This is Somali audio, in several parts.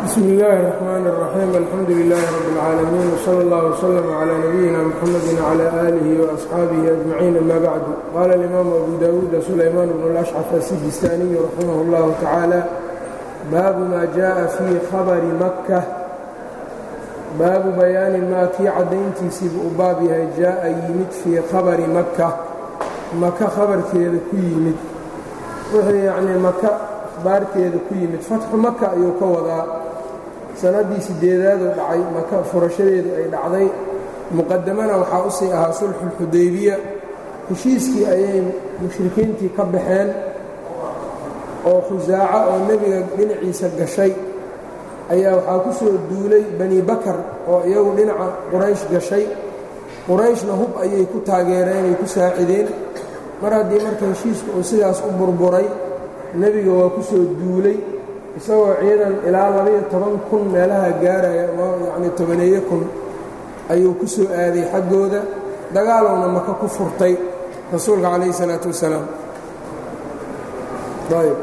bsm اllaahi الرحmn الرaxيim alxamdu لilaahi rab اlcaalamiin wslى اllah wslm عlى nabiyina mxamadi وعlى آlihi وأصxaabihi أجmaciin ama bacdu qaala اlimaamu abu dawuuda sulaymaan bn اlأshcaf asijistaaniyu raximah اllahu tacaala baabu ma jaءa fii khabari makka baabu bayaani maa kii caddayntiisiibu u baab yahay jaa'a yimid fii khabari makka maka khabarkeeda ku yimid wuxuu yacnii maka akhbaarteeda ku yimid fatxu maka ayuu ka wadaa sannaddii sideedaaduu dhacay maka furashadeedu ay dhacday muqadamana waxaa u sii ahaa sulxuulxudaybiya heshiiskii ayay mushrikiintii ka baxeen oo khusaaco oo nebiga dhinaciisa gashay ayaa waxaa ku soo duulay bani bakar oo iyagu dhinaca quraysh gashay qurayshna hub ayay ku taageereen ay ku saacideen mar haddii marka heshiisku uu sidaas u burburay nebiga waa ku soo duulay isagoo ciidan ilaa labaiyo toban kun meelaha gaaraya oo yacnii tobaneeyo kun ayuu ku soo aaday xaggooda dagaalowna maka ku furtay rasuulka calayhi isalaatu wasalaam ayb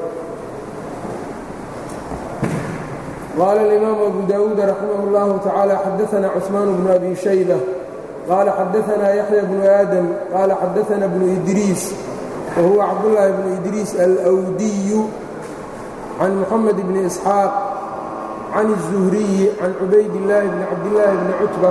qaala alimaamu abu daawuud raximah اllahu tacaala xadaana cuثmaan bnu abi shayba qaala xadaanaa yaxya bnu aadam qaala xadaana bnu idriis whuwa cabdالlahi bn idriis alwdiyu can muxamed bni isxaaq can الzuhriyi can cubayd اllaahi bni cabdillaahi bni cutba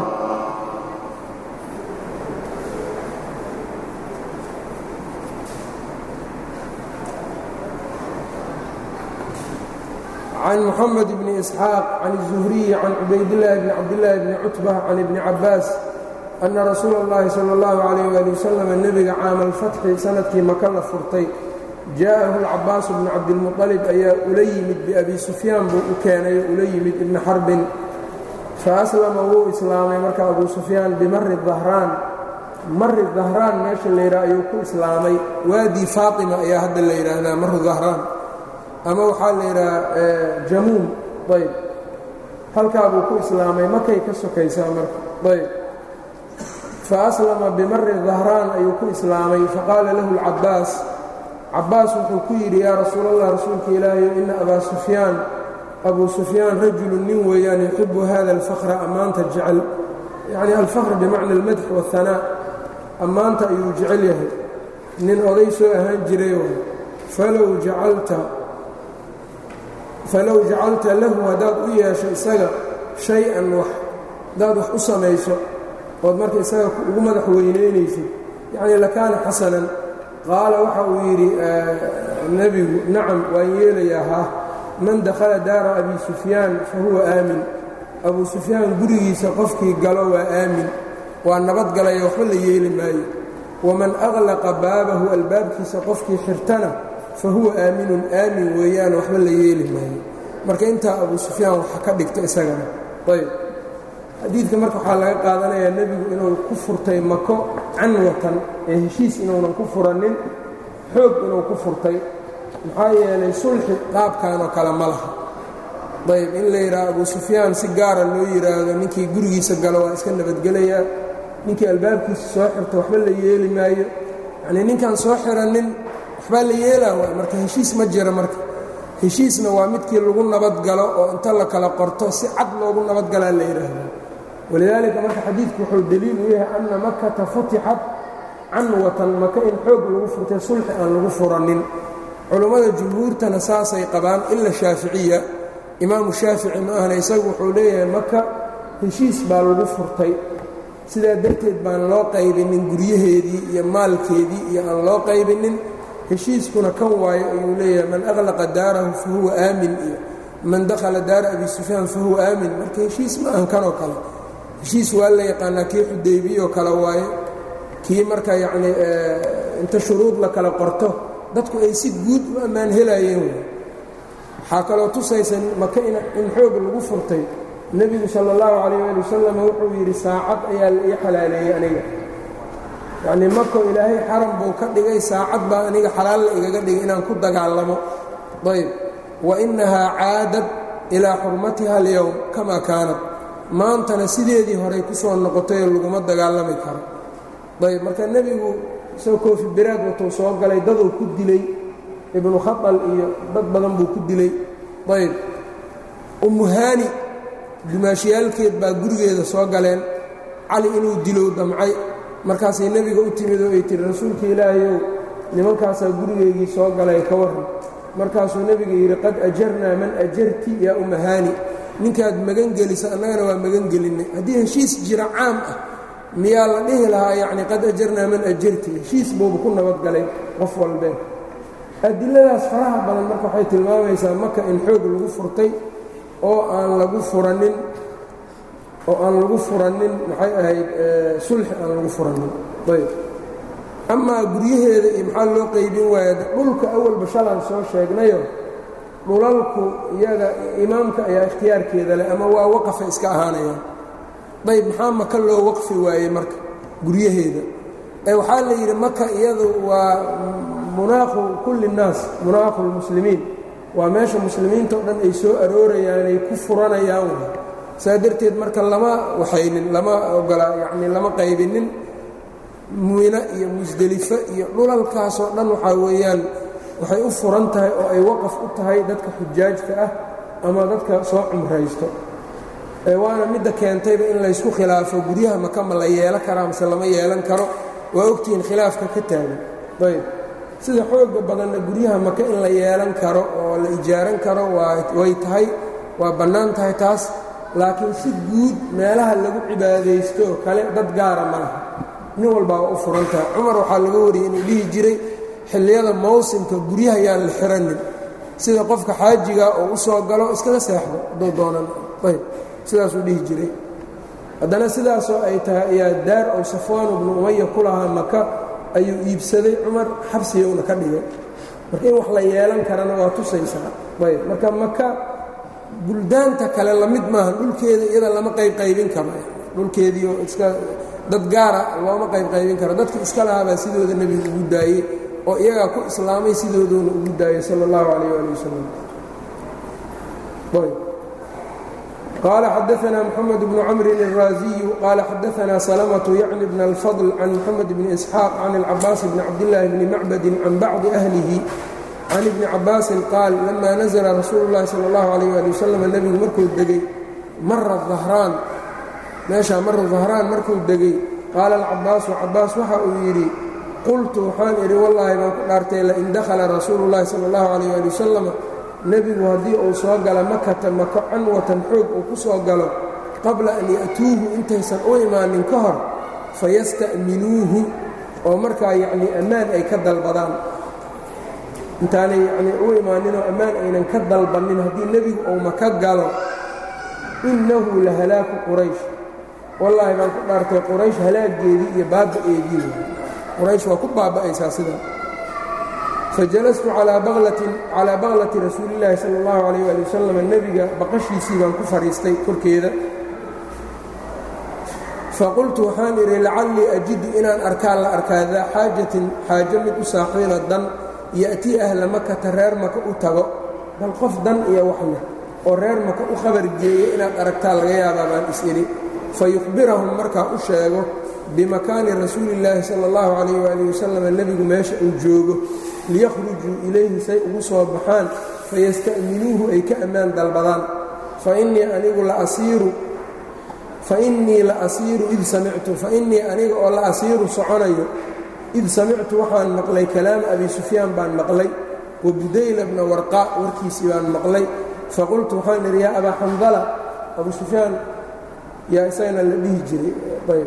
can muxamed bni isxaaq can الzuhriyi can cubaydillaahi bni cabdillaahi bni cutba can ibni cabaas ana rasuula اllahi salى اllahu عalayh ali wasalam nebiga caama alfatxi sanadkii maka la furtay jaa'ahu alcabaasu bnu cabdilmuطalib ayaa ula yimid biabi sufyaan buu u keenay oo ula yimid ibni xarbin faaslama wuu islaamay marka abu sufyaan bimari dahraan mari dahraan meesha la yidhaha ayuu ku islaamay waadii faatima ayaa hadda la yidhaahdaa maru dahraan ama waxaa la yidhahaa jamuum ayb halkaa buu ku islaamay makay ka sokaysaa marka ayb faaslama bimari dahraan ayuu ku islaamay faqaala lahu اlcabaas cabaas wuxuu ku yidhi yaa rasuul allah rasuulka ilaahayo ina abaa sufyaan abuu sufyaan rajulu nin weeyaan yuxibu hada alfakra ammaanta jecel yacni alfakr bimacna almadx waاhanaa ammaanta ayuu jecel yahay nin oday soo ahaan jiray falow jacalta falow jacalta lahu haddaad u yeesho isaga shay-an wax haddaad wax u samayso ood marka isaga ugu madax weynaynaysid yacni lakaana xasanan qaala waxa uu yidhi nebigu nacam waan yeelayaa haa man dakhala daara abi sufyaan fa huwa aamin abuu sufyaan gurigiisa qofkii galo waa aamin waa nabadgalaya waxba la yeeli maayo waman aqlaqa baabahu albaabkiisa qofkii xirtana fa huwa aaminun aamin weeyaan waxba la yeeli maayo marka intaa abuu sufyaan waxa ka dhigta isagana ayb xadiidka marka waxaa laga qaadanayaa nebigu inuu ku furtay mako canwatan ee heshiis inuunan ku furanin xoog inuu ku furtay maxaa yeelay sulxi qaabkanoo kale ma laha ayb in la yidhaha abuu sufyaan si gaara loo yidhaahdo ninkii gurigiisa galo waa iska nabadgelayaa ninkii albaabkiisa soo xirta waxba la yeeli maayo yacnii ninkaan soo xiranin waxbaa la yeelaa waay marka heshiis ma jira marka heshiisna waa midkii lagu nabadgalo oo inta la kala qorto si cad loogu nabadgalaa la yidhaahdo walidaalika marka xadiidku wuxuu deliil u yahay anna makata futixat canwatan maka in xoog lagu furtay sulxi aan lagu furanin culummada jumhuurtana saasay qabaan ila shaaficiya imaamu shaafici ma ahna isagu wuxuu leeyahay maka heshiis baa lagu furtay sidaa darteed baan loo qaybinin guryaheedii iyo maalkeedii iyo aan loo qaybinin heshiiskuna kan waayo ayuu leeyahay man aqlaqa daarahu fa huwa aamin iyo man dakhala daara abi sufyaan fa huwa aamin marka heshiis ma ahan kanoo kale heshiis waa la yaqaanaa kii xudaybiyoo kale waaye kii marka yacnii inta shuruud la kala qorto dadku ay si guud u ammaan helaayeen waxaa kaloo tusaysa maka in xoog lagu furtay nebigu sala allahu calayh ali wasalam wuxuu yidhi saacad ayaa la ii xalaaleeyey aniga yacnii mako ilaahay xaram buu ka dhigay saacad baa aniga xalaal la igaga dhigay inaan ku dagaalamo ayb wa innahaa caadad ilaa xurmatiha alyowm kamaa kaanat maantana sideedii horey ku soo noqotayoo laguma dagaalami karo ayb marka nebigu isagoo koofi biraad watuu soo galay daduu ku dilay ibnu khatal iyo dad badan buu ku dilay ayb umuhaani dumaashiyaalkeed baa gurigeeda soo galeen cali inuu dilow damcay markaasay nebiga u timid oo ay tihi rasuulka ilaahayow nimankaasaa gurigeygii soo galay ka warran markaasuu nebiga yidhi qad ajarnaa man ajarti yaa umahaani ninkaad magan gelisa annagana waa magan gelinnay haddii heshiis jira caam ah miyaa la dhihi lahaa yacni qad ajarnaa man ajarti heshiis buuba ku nabadgalay qof walbee adiladaas faraha badan marka waxay tilmaamaysaa maka in xoog lagu furtay oo aan lagu furanin oo aan lagu furanin maxay ahayd sulxi aan lagu furanin ayb amaa guryaheeda iyo maxaa loo qaybin waaya dhulka awalba shalaan soo sheegnayo dhulalku iyaga imaamka ayaa ikhtiyaarkeeda leh ama waa waqafa iska ahaanayaan ayb maxaa maka loo waqfi waayey marka guryaheeda ee waxaa la yidhi maka iyadu waa munaaqu kulli nnaas munaaqu lmuslimiin waa meesha muslimiinta o dhan ay soo aroorayaan ay ku furanayaan saa darteed marka lama waxaynin lama ogola yacni lama qaybinin muina iyo musdelifo iyo dhulalkaasoo dhan waxaa weeyaan waxay u furan tahay oo ay waqaf u tahay dadka xujaajka ah ama dadka soo cumraysto waana midda keentayba in laysku khilaafo guryaha maka ma la yeelan karaa mase lama yeelan karo waa ogtihiin khilaafka ka taagan ayb sida xooga badanna guryaha maka in la yeelan karo oo la ijaaran karo way tahay waa bannaan tahay taas laakiin si guud meelaha lagu cibaadaysto kale dad gaara ma laha nin walbaa waa u furan tahay cumar waxaa laga wariyey inuu dhihi jiray xilliyada mawsimka guryaha yaan la xiranin sida qofka xaajiga oo u soo galo iskaga seexdo hadduu doonan ayb sidaasuu dhihi jiray haddana sidaasoo ay tahay ayaa daar ow safwaan bnu umaya ku lahaa maka ayuu iibsaday cumar xabsigowna ka dhigay marka in wax la yeelan karana waa tusaysaa ayb marka maka buldaanta kale lamid maaha dhulkeeda iyada lama qaybqaybin karo dhulkeediio iska dad gaara looma qaybqaybin karo dadka iska lahaabaa sidooda nebigu ugu daayey oo iyagaa ku islaamay sidooduuna ugu daayey sala allahu calayh ali wasalam qال xdثna mحمد بن cمر الرازي qال xdثna سلمة yعن بن الفضل عن محمد بن إسحاaq عن العباس بن cabدالله بن معبد عن bعضi أهلihi عن بن cabاasi qاal لma نزل رasuul الlahi slى الlaه عليه aلي وsلم nebigu markuu degey mara ظahrاan meeshaa mara ظahrاan markuu degey qaala الcabaasu cabaas waxa uu yidhi qultu waxaan idhi wallaahi baan ku dhaartay lain dakhala rasuulu الlahi salى الlaه عليه aلي وsلم nebigu haddii uu soo gala makata mako canwatan xoog uu ku soo galo qabla an ya'tuuhu intaysan u imaanin ka hor fayasta'minuuhu oo markaa yacnii ammaan ay ka dalbadaan intaanay yacnii u imaaninoo ammaan aynan ka dalbannin haddii nebigu uu maka galo innahu la halaaku quraysh wallaahi baan ku dhaartay quraysh halaaggeedii iyo baaba'eedii quraysh waa ku baaba'aysaa sidaa fajalastu calaa baklati rasuuli illaahi sala allahu calayh ali wasalam nebiga baqashiisii baan ku fadhiistay korkeeda faqultu waxaan idhi lacallii ajidu inaan arkaan la arkaa daa xaajatin xaajo mid u saaxiiba dan ya'tii ahla makata reer maka u tago bal qof dan iyo wax leh oo reer maka u khabar geeya inaad aragtaa laga yaabaa baan is-idhi fayukhbirahum markaa u sheego bimakaani rasuulillaahi sala allahu calayh waali wasalam nebigu meesha uu joogo liyakhrujuu ilayhi say ugu soo baxaan fayasta'minuuhu ay ka ammaan dalbadaan fainii anigu la asiiru fainii la asiiru id samictu fainii aniga oo la asiiru soconayo id samictu waxaan maqlay kalaama abi sufyaan baan maqlay wa budayla bna warqaa warkiisii baan maqlay faqultu waxaan idhi yaa abaa xandala abu sufyaan yaa isagana la dhihi jiray ayb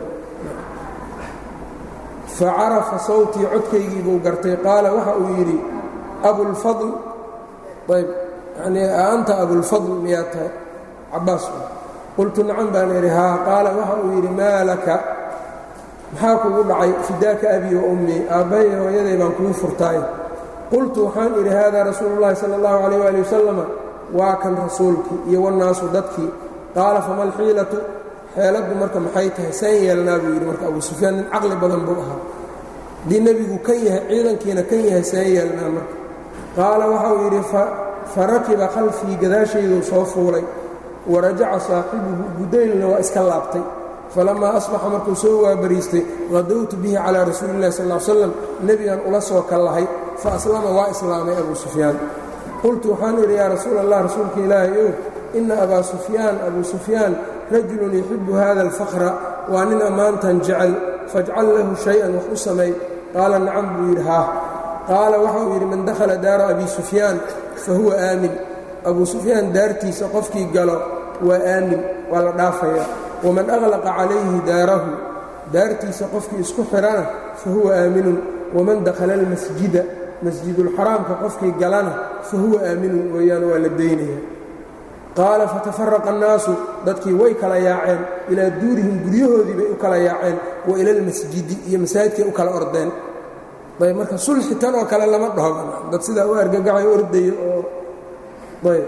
facarafa sawtii codkaygii buu gartay qaala waxa uu yidhi abulfadl ayb yanii anta abulfadl miyaa tahay cabaas qultu nacan baan idhi haa qaala waxa uu yidhi maa laka maxaa kugu dhacay fidaaka abii wa ummii aabbahay hooyaday baan kugu furtaay qultu waxaan idhi haadaa rasuulu llahi sala allahu calayh waali wasalama waa kan rasuulkii iyo wannaasu dadkii qaala fama alxiilatu xeeladdu marka maxay tahay saan yeelnaa buu yidhi marka abuu sufyaan nin caqli badan buu ahaa haddii nebigu kan yahay ciidankiina kan yahay saan yeelnaa marka qaala waxauu yidhi fa rakiba khalfii gadaashayduu soo fuulay wa rajaca saaxibuhu budaylna waa iska laabtay falammaa asbaxa markuu soo waabariistay qadowtu bihi calaa rasuuli illahi sal l slam nebigan ula soo kallahay fa aslama waa islaamay abuu sufyaan qultu waxaan idhi yaa rasuul allah rasuulka ilaahay ow ina abaa sufyaan abuu sufyaan rajulun yuxibu hada alfaqra waa nin ammaantan jecel fajcal lahu shay-an wax u samay qaala nacam buu yidhi haa qaala waxa uu yidhi man dakhala daara abi sufyaan fa huwa aamin abuu sufyaan daartiisa qofkii galo waa aamin waa la dhaafayaa waman aglaqa calayhi daarahu daartiisa qofkii isku xidhana fa huwa aaminun waman dakhala almasjida masjidulxaraamka qofkii galana fa huwa aaminun weeyaan waa la daynaya qaala fatafaraqa annaasu dadkii way kala yaaceen ilaa duurihim guryahoodii bay u kala yaaceen wa ila almasjidi iyo masaajidkay u kala ordeen ayb marka sulxi tan oo kale lama dhaho dad sidaa u argagaxay ordaya oo ayb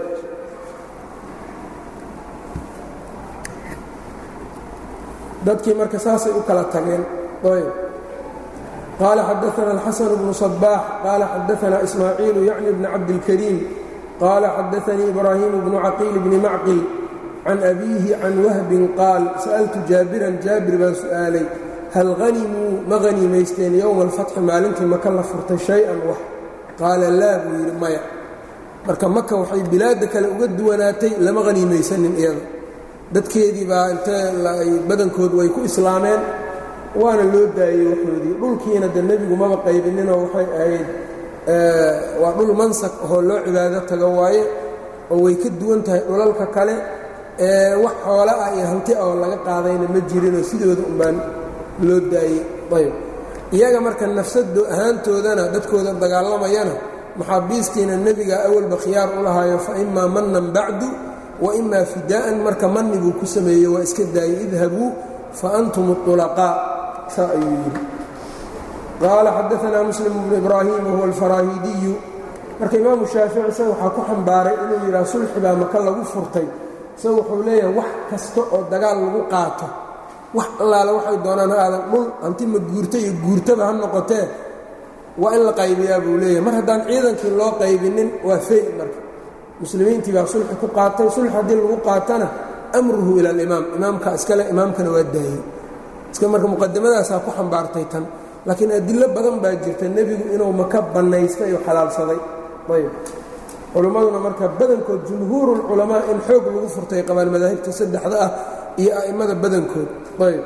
dadkii marka saasay u kala tageen ayb qaala xadaana alxasan bnu صabaax qaala xadaana ismaaciilu yacni bni cabdilkariim qaala xadaanii ibraahiim bnu caqiil bni macqil can abiihi can wahbin qaal sa'altu jaabiran jaabir baan su'aalay hal hanimuu ma haniimaysteen yowma alfatxi maalintii maka la furtay shay-an wax qaala laa buu yidhi maya marka maka waxay bilaadda kale uga duwanaatay lama haniimaysanin iyada dadkeedii baa intee badankood way ku islaameen waana loo daayey waxoodii dhulkiina de nebigu maba qaybininoo waxay ahayd waa dhul mansak ahoo loo cibaado tago waaye oo way ka duwan tahay dhulalka kale wax xoola ah iyo hanti oo laga qaadayna ma jirinoo sidooda unbaan loo daayey ayb iyaga marka nafsado ahaantoodana dadkooda dagaalamayana maxaabiistiina nebiga awalba khiyaar u lahaayo fa imaa mannan bacdu wa imaa fidaa'an marka manni buu ku sameeyey waa iska daayey idhabuu fa antum اطulaqaa saa ayuu yidhi qaala xadaanaa muslim bnu ibraahim wahuwa alfaraahiidiyu marka imaamu shaafici isaga waxaa ku xambaaray inuu yidhaha sulxi baa maka lagu furtay isaga wuxuu leeyahay wax kasta oo dagaal lagu qaato wax allaale waxay doonaan ha aadan dhul hanti ma guurta iyo guurtaba ha noqotee waa in la qaybiyaa buu leeyahay mar haddaan ciidankii loo qaybinin waa fey marka muslimiintii baa sulxi ku qaatay sulxi haddii lagu qaatana amruhu ila alimaam imaamka iskale imaamkana waa daayey iska marka muqadamadaasaa ku xambaartay tan laakiin adilo badan baa jirta nebigu inuu maka bannaystay oo xalaalsaday ayb culimmaduna marka badankood jumhuurulculamaa in xoog lagu furtay qabaan madaahibta saddexda ah iyo a'immada badankood ayb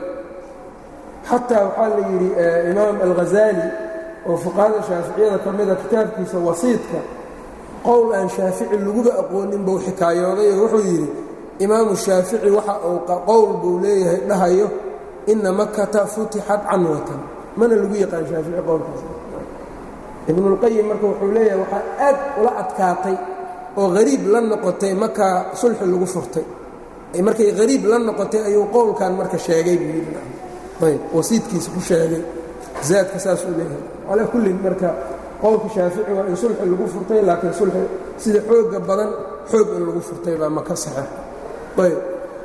xataa waxaa la yidhi imaam alghazaali oo fuqahada shaaficiyada ka mida kitaabkiisa wasiidka qowl aan shaafici laguba aqoonin buu xikaayooday oo wuxuu yidhi imaamu shaafici waxa uu qowl buu leeyahay dhahayo inna makata futixat canwatan mana lagu yaqaan shaafici qowlkaas ibnulqayim marka wuxuu leeyahay waxaa aad ula adkaatay oo hariib la noqotay markaa sulxi lagu furtay markay hariib la noqotay ayuu qowlkan marka sheegay buu yidhi ayb wasiidkiisa ku sheegay zaadka saas uu leeyahay calaa kullin marka qowlka shaafici waa in sulxi lagu furtay laakiin sulxi sida xooga badan xoog in lagu furtay baa maka saxeex ayb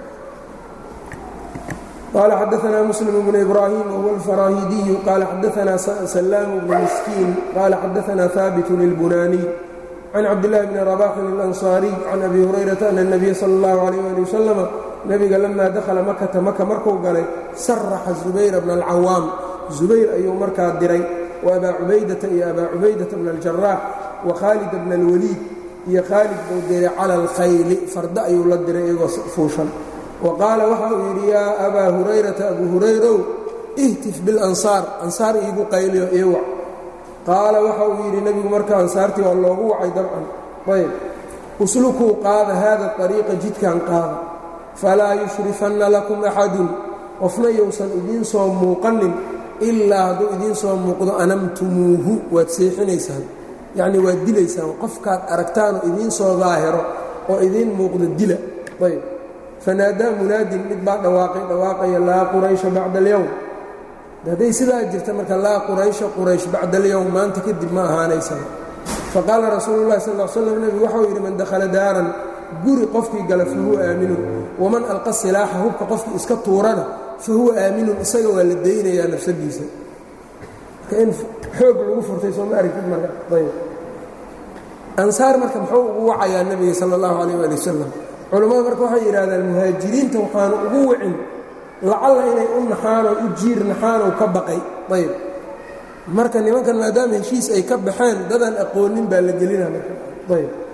qال xdثna mسلم بن إbrاhيم وهو الفراhيدي qال xdثna سلام بن مسكين qال xdثna ثابت البناني عن cبدالله بن رباح الأنصاري عن أbي هريرة أن النبي sلى الله عليه لي وسلم نbiga لma dخلa makةa maka marku galay sرxa زubayر بن الcawاam زubayr ayuu markaa diray وأbا cubaydaةa iyo أbا cubaydaةa بن الجaراح وkhاaلد بن الوليid iyo khاalid buu diray calى الkhayli farda ayuu la diray iyagoo fuushan waqaala waxa uu yidhi yaa abaa hurayrata abuu hurayrow ihtif bilansaar ansaar iigu qayliyo ii wac qaala waxa uu yidhi nebigu marka ansaartii waa loogu wacay dabcan ayb uslukuu qaada haada ariiqa jidkan qaada falaa yushrifanna lakum axadun qofna yousan idiin soo muuqanin ilaa hadduu idiin soo muuqdo anamtumuuhu waad seexinaysaan yacnii waad dilaysaan qofkaad aragtaanoo idiin soo daahiro oo idiin muuqdo dila ayb fanaadaa munaadin mid baa dhawaaqay dhawaaqaya laa quraysha bacda alyowm hadday sidaa jirta marka laa quraysha quraysh bacda alyowm maanta kadib ma ahaanaysana faqaala rasuulu llahi sal l slam nebigu waxau yidhi man dakhala daaran guri qofkii gala fa huwa aaminun waman alqa silaaxa hubka qofkii iska tuurana fa huwa aaminun isaga waa la daynayaa nafsadiisa marka in xoog lagu furtay sooma aragtid marka ayb ansaar marka muxuu ugu wacayaa nebiga sala allahu calayh waali wasalam culammadu marka waxay yidhahdaan muhaajiriinta waxaanu ugu wicin lacalla inay u naxaanoo u jiir naxaanow ka baqay ayb marka nimankan maadaama heshiis ay ka baxeen dadaan aqoonin baa la gelina marka ayb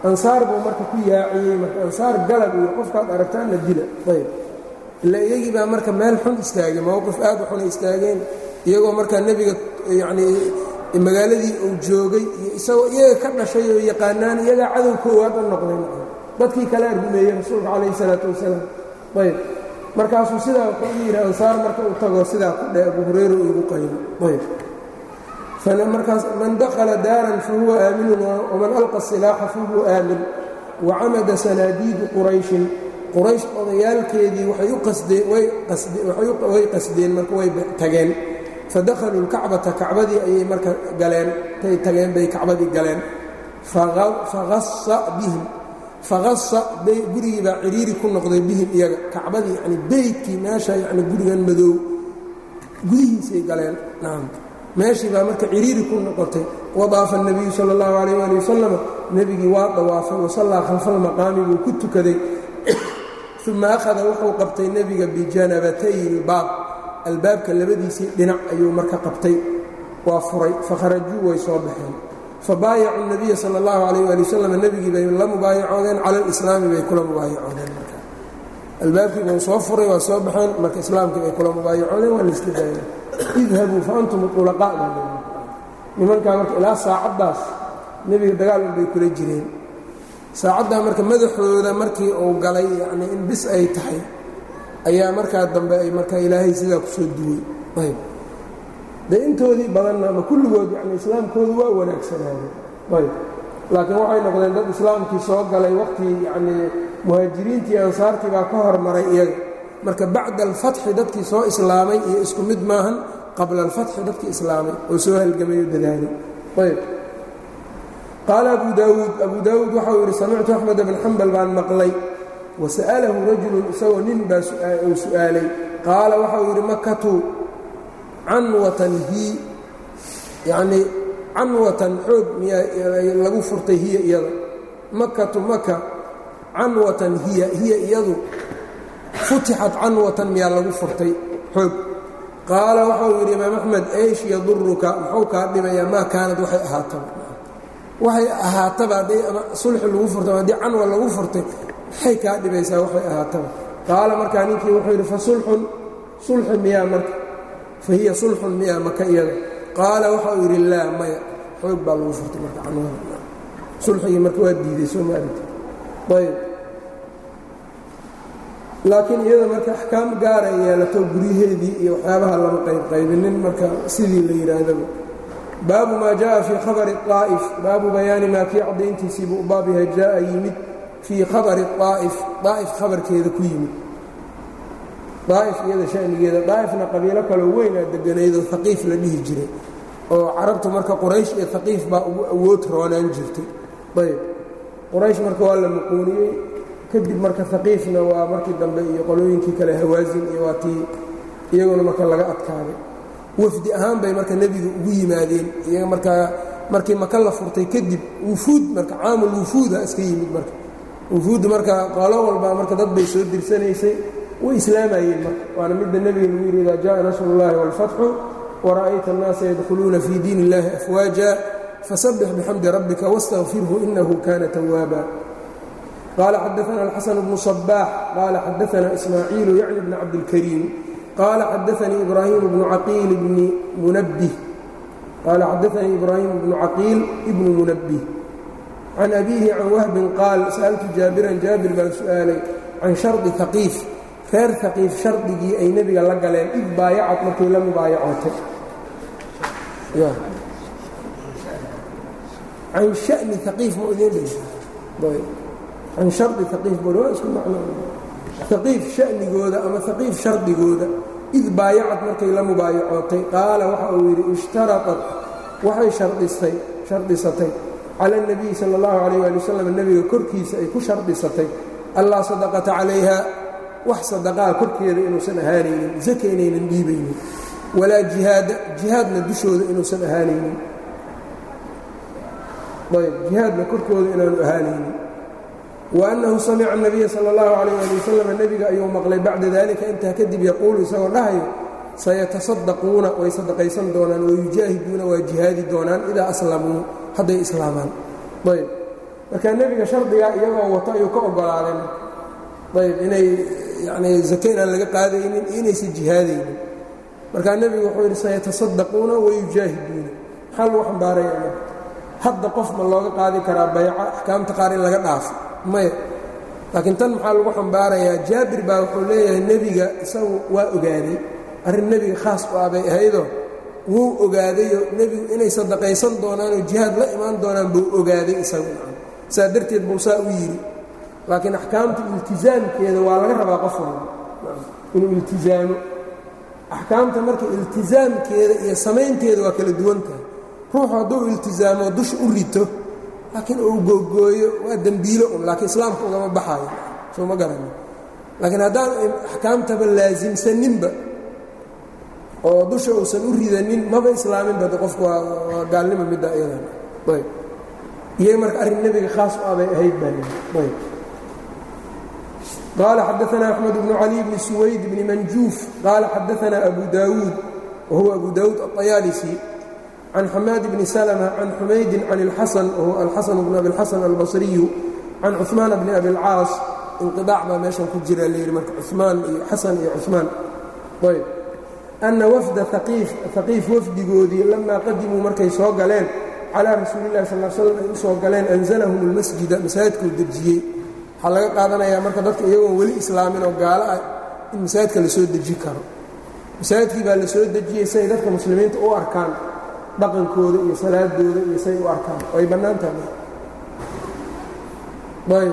ansaar buu marka ku yaaciyey marka ansaar galab iyo qofkaad aragtaanna dila ayb ila iyagii baa marka meel xun istaagay mowqif aad u xunay istaageen iyagoo markaa nebiga yacnii magaaladii uu joogay iyo isagoo iyaga ka dhashay oo yaqaanaan iyagaa cadow koowaad u noqday dadkii kalea rumeeyey rasuulka calayhi isalaatu wasalaam ayb markaasuu sidaa wuxuu u yidhi ansaar marka uu tago sidaa ku dhe abu hurayra uu igu qaybo ayb markaas man dakhala daaran fahuwa aaminun waman alqa silaaxa fahuwa aamin wacamada sanaadiidu qurayshin quraysh odayaalkeedii waxay u qasdeen way qasdeen marka way tageen fadakhaluu lkacbata kacbadii ayay marka galeen tay tageen bay kacbadii galeen faasa bihim faqasa gurigii baa ciriiri ku noqday bihim iyaga kacbadii yani beydkii meesha yani gurigan madow gudihiisay galeen nacam meeshii baa marka ciriiri ku noqotay wadaafa الnabiyu salى اllahu alayh ali wasalam nebigii waa dawaafay wasallaa khalfa almaqaami buu ku tukaday uma akhada wuxuu qabtay nebiga bijanabatay اlbaab albaabka labadiisii dhinac ayuu marka qabtay waa furay fakharajuu way soo baxeen fabaayacu الnabiya salى اllahu alayh ali wasalam nebigii bay la mubaayacoodeen cala اlislaami bay kula mubaayacoodeen marka albaabkii buu soo furay waa soo baxeen marka islaamkii bay kula mubaayacoodeen waa layska daayeen idhabuu fa antum ulaqaa nimankaa marka ilaa saacaddaas nebiga dagaal unbay kula jireen saacaddaa marka madaxooda markii uu galay yacnii in bis ay tahay ayaa markaa dambe ay marka ilaahay sidaa ku soo duwey ayb dee intoodii badanna ama kulligood yani islaamkoodu waa wanaagsanaayeen ayb laakiin waxay noqdeen dad islaamkii soo galay waqtii yacnii muhaajiriintii ansaartii baa ka hormaray iyaga marka bacda alfatxi dadkii soo islaamay iyo isku mid maahan qabla alfatxi dadkii islaamay oo soo halgamay oo dadaalay ayb qaala abu daawuud abu daawuud waxau yidhi samictu axmed bn xambal baan maqlay wasa'alahu rajulun isagoo nin baa uu su'aalay qaala waxau yidhi makatu canwatan hi yacnii canwatan xoog miyaa lagu furtay hiya iyada makatu maka canwatan hiya hiya iyadu futixat canwatan miyaa lagu furtay xoog qaala waxau yidhi imaam axmed eysh yaduruka muxuu kaa dhibayaa maa kaanad waxay ahaataba waxay ahaataba haddii ama sulxi lagu furtay haddii canwa lagu furtay maxay kaa dhibaysaa waxay ahaataba qaala markaa ninkii wuxuu yidhi fa sulxun sulxi miyaa marka fa hiya sulxun miyaa maka iyada qaala waxau yidhi laa maya xoog baa lagu furtay marka canwada sulxigii marka waa diiday soo maaragti ayb laakiin iyada marka axkaam gaara yeelato guryaheedii iyo waxyaabaha lama qaybqaybinin marka sidii la yidhaahdaba baabu maa jaءa fii khabari الطaa'if baabu bayaani maa kii caddayntiisii buu baab yahay jaa'a yimid fii khabari الطaa'if daa'if khabarkeeda ku yimid daa'if iyada shanigeeda daa'ifna qabiilo kaloo weynaa deganaydoo haqiif la dhihi jiray oo carabtu marka quraysh iyo haqiif baa ugu awood roonaan jirtay ayb quraysh marka waa la muquuniyey kadib marka haqiifna waa markii dambe iyo qolooyinkii kale hawaasin iyo waa tii iyaguna marka laga adkaaday wafdi ahaan bay marka nebiga ugu yimaadeen iyaga markaa markii maka la furtay kadib wufuud marka caamul wufuuda iska yimid marka wufuudda marka qolo walbaa marka dad bay soo dirsanaysay way islaamayeen marka waana midda nebiga lagu yidhi idaa jaءa nasru اllahi wاlfatxu wara'ayta الnaasa yadkhuluuna fii diin اllahi afwaaja fasabbix bixamdi rabbika wاstagfirhu inahu kana tawaaba qال xdثna الxسن بن صباح qال xdثna إسmاعيiل yعnي بن cabdالكريم qال xdثnii إbrاhيم بن عقيل بن منبه qال xdثnii إbrاhيم بن caqيil بن منبه عن أbيه عن وهب qاal sألtu jاaبiرا jاaبir baan su'aalay can شharطi ثaقيif reer ثaقيif shardigii ay nebiga la galeen id baayacad markay la mubaayacootay can شhأni ثaقيif ma idin can shardi haqiif bor waa isku macno haqiif sha'nigooda ama haqiif shardigooda id baayacad markay la mubaayacootay qaala waxa uu yidhi ishtaraطat waxay shardistay shardisatay cala الnabiyi salى اllahu عalيh ali wasalam nebiga korkiisa ay ku shardisatay allaa sadaqata calayha wax sadaqaa korkeeda inuusan ahaanaynin zaka inaynan dhiibaynin walaa jihaada jihaadna dushooda inuusan ahaanaynin ayb jihaadna korkooda inaanu ahaanaynin وأنhu samca النabiya salى الlaه عalيه alي waslm nebiga ayuu maqlay bacda dalika intaa kadib yaquulu isagoo dhahayo sayataصadaquuna way sadaqaysan doonaan wayujaahiduuna waa jihaadi doonaan idaa aslamuu hadday islaamaan ayb marka nebiga shardigaa iyagoo wato ayuu ka ogolaaday ayb inay yani zake inaan laga qaadaynin iyo inaysan jihaadaynin markaa nebigu wuxuu yidhi sayatasaddaquuna wayujaahiduuna maxaa lagu xambaaraya hadda qof ma looga qaadi karaa bayco axkaamta qaar in laga dhaafo maya laakiin tan maxaa lagu xambaarayaa jaabir baa wuxuu leeyahay nebiga isagu waa ogaaday arrin nebiga khaas u ah bay ahaydoo wuu ogaadayo nebigu inay sadaqaysan doonaanoo jihaad la imaan doonaan buu ogaaday isagu saa darteed buu saa u yidhi laakiin axkaamta iltizaamkeeda waa laga rabaa qof walba inuu iltizaamo axkaamta marka iltizaamkeeda iyo samaynteeda waa kala duwan tahay ruuxu hadduu iltizaamo dusha u rito laakiin uu googooyo waa dembiilo un laakiin islaamka ugama baxaayo soo ma garani laakiin haddaan axkaamtaba laasimsaninba oo dusha uusan u ridanin maba islaaminba de qofku waa gaalnimo midda iyadan ayb iyay marka arrin nebiga khaas u abay ahayd baa ayb qال xdثna أحمد بن علي بن سويد بن منجوف qال xdثna أبو داود وهو أبو داود الطyالسي عن حماad بن سلمة عن حمaيد عن الحسن وهو الحسن بن أبي الحسن البصري عن cثمان بن أبي الcاaص انقiضاع baa meeشhan ku jira l mrka cثmaan iyo xaسن iyo cثmaan ayb أنa وفda ثaقيif wfdigoodii لama qadimuu markay soo galeen calى rasuuل الlahi صلى اه sلم ay u soo galeen أنزلهم الmasجida masaajidkuu dejiyey waxaa laga qaadanayaa marka dadka iyagoon weli islaamin oo gaalo ah in masaajidka la soo deji karo masaajidkii baa la soo dejiyey say dadka muslimiinta u arkaan dhaqankooda iyo salaadooda iyo say u arkaan ay bannaan tahay ayb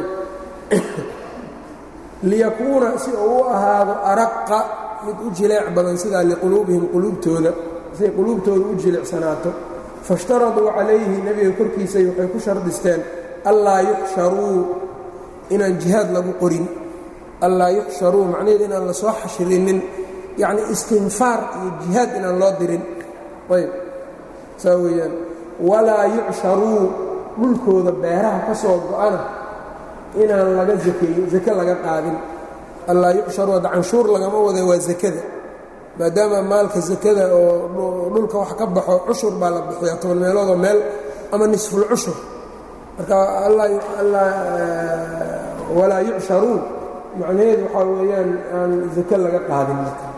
liyakuuna si uu u ahaado araqa mid u jileec badan sidaa liquluubihim quluubtooda siay quluubtooda u jilicsanaato faishtaraduu calayhi nebiga korkiisay waxay ku shardisteen allaa yuxsharuu inaan jihaad lagu qorin allaa yuxsharuu macnaheedu inaan la soo xashrinin yacni istinfaar iyo jihaad inaan loo dirin ayb saa weeyaan walaa yucsharuu dhulkooda beeraha ka soo go-ana inaan laga zakeeyo zake laga qaadin allaa yucsharuu hadda canshuur lagama wada waa zakada maadaama maalka zakada oo dhulka wax ka baxo cushur baa la bixiyaa toban meeloodoo meel ama nisful cushur marka walaa yucsharuun macnaheedu waxaa weeyaan aan zake laga qaadin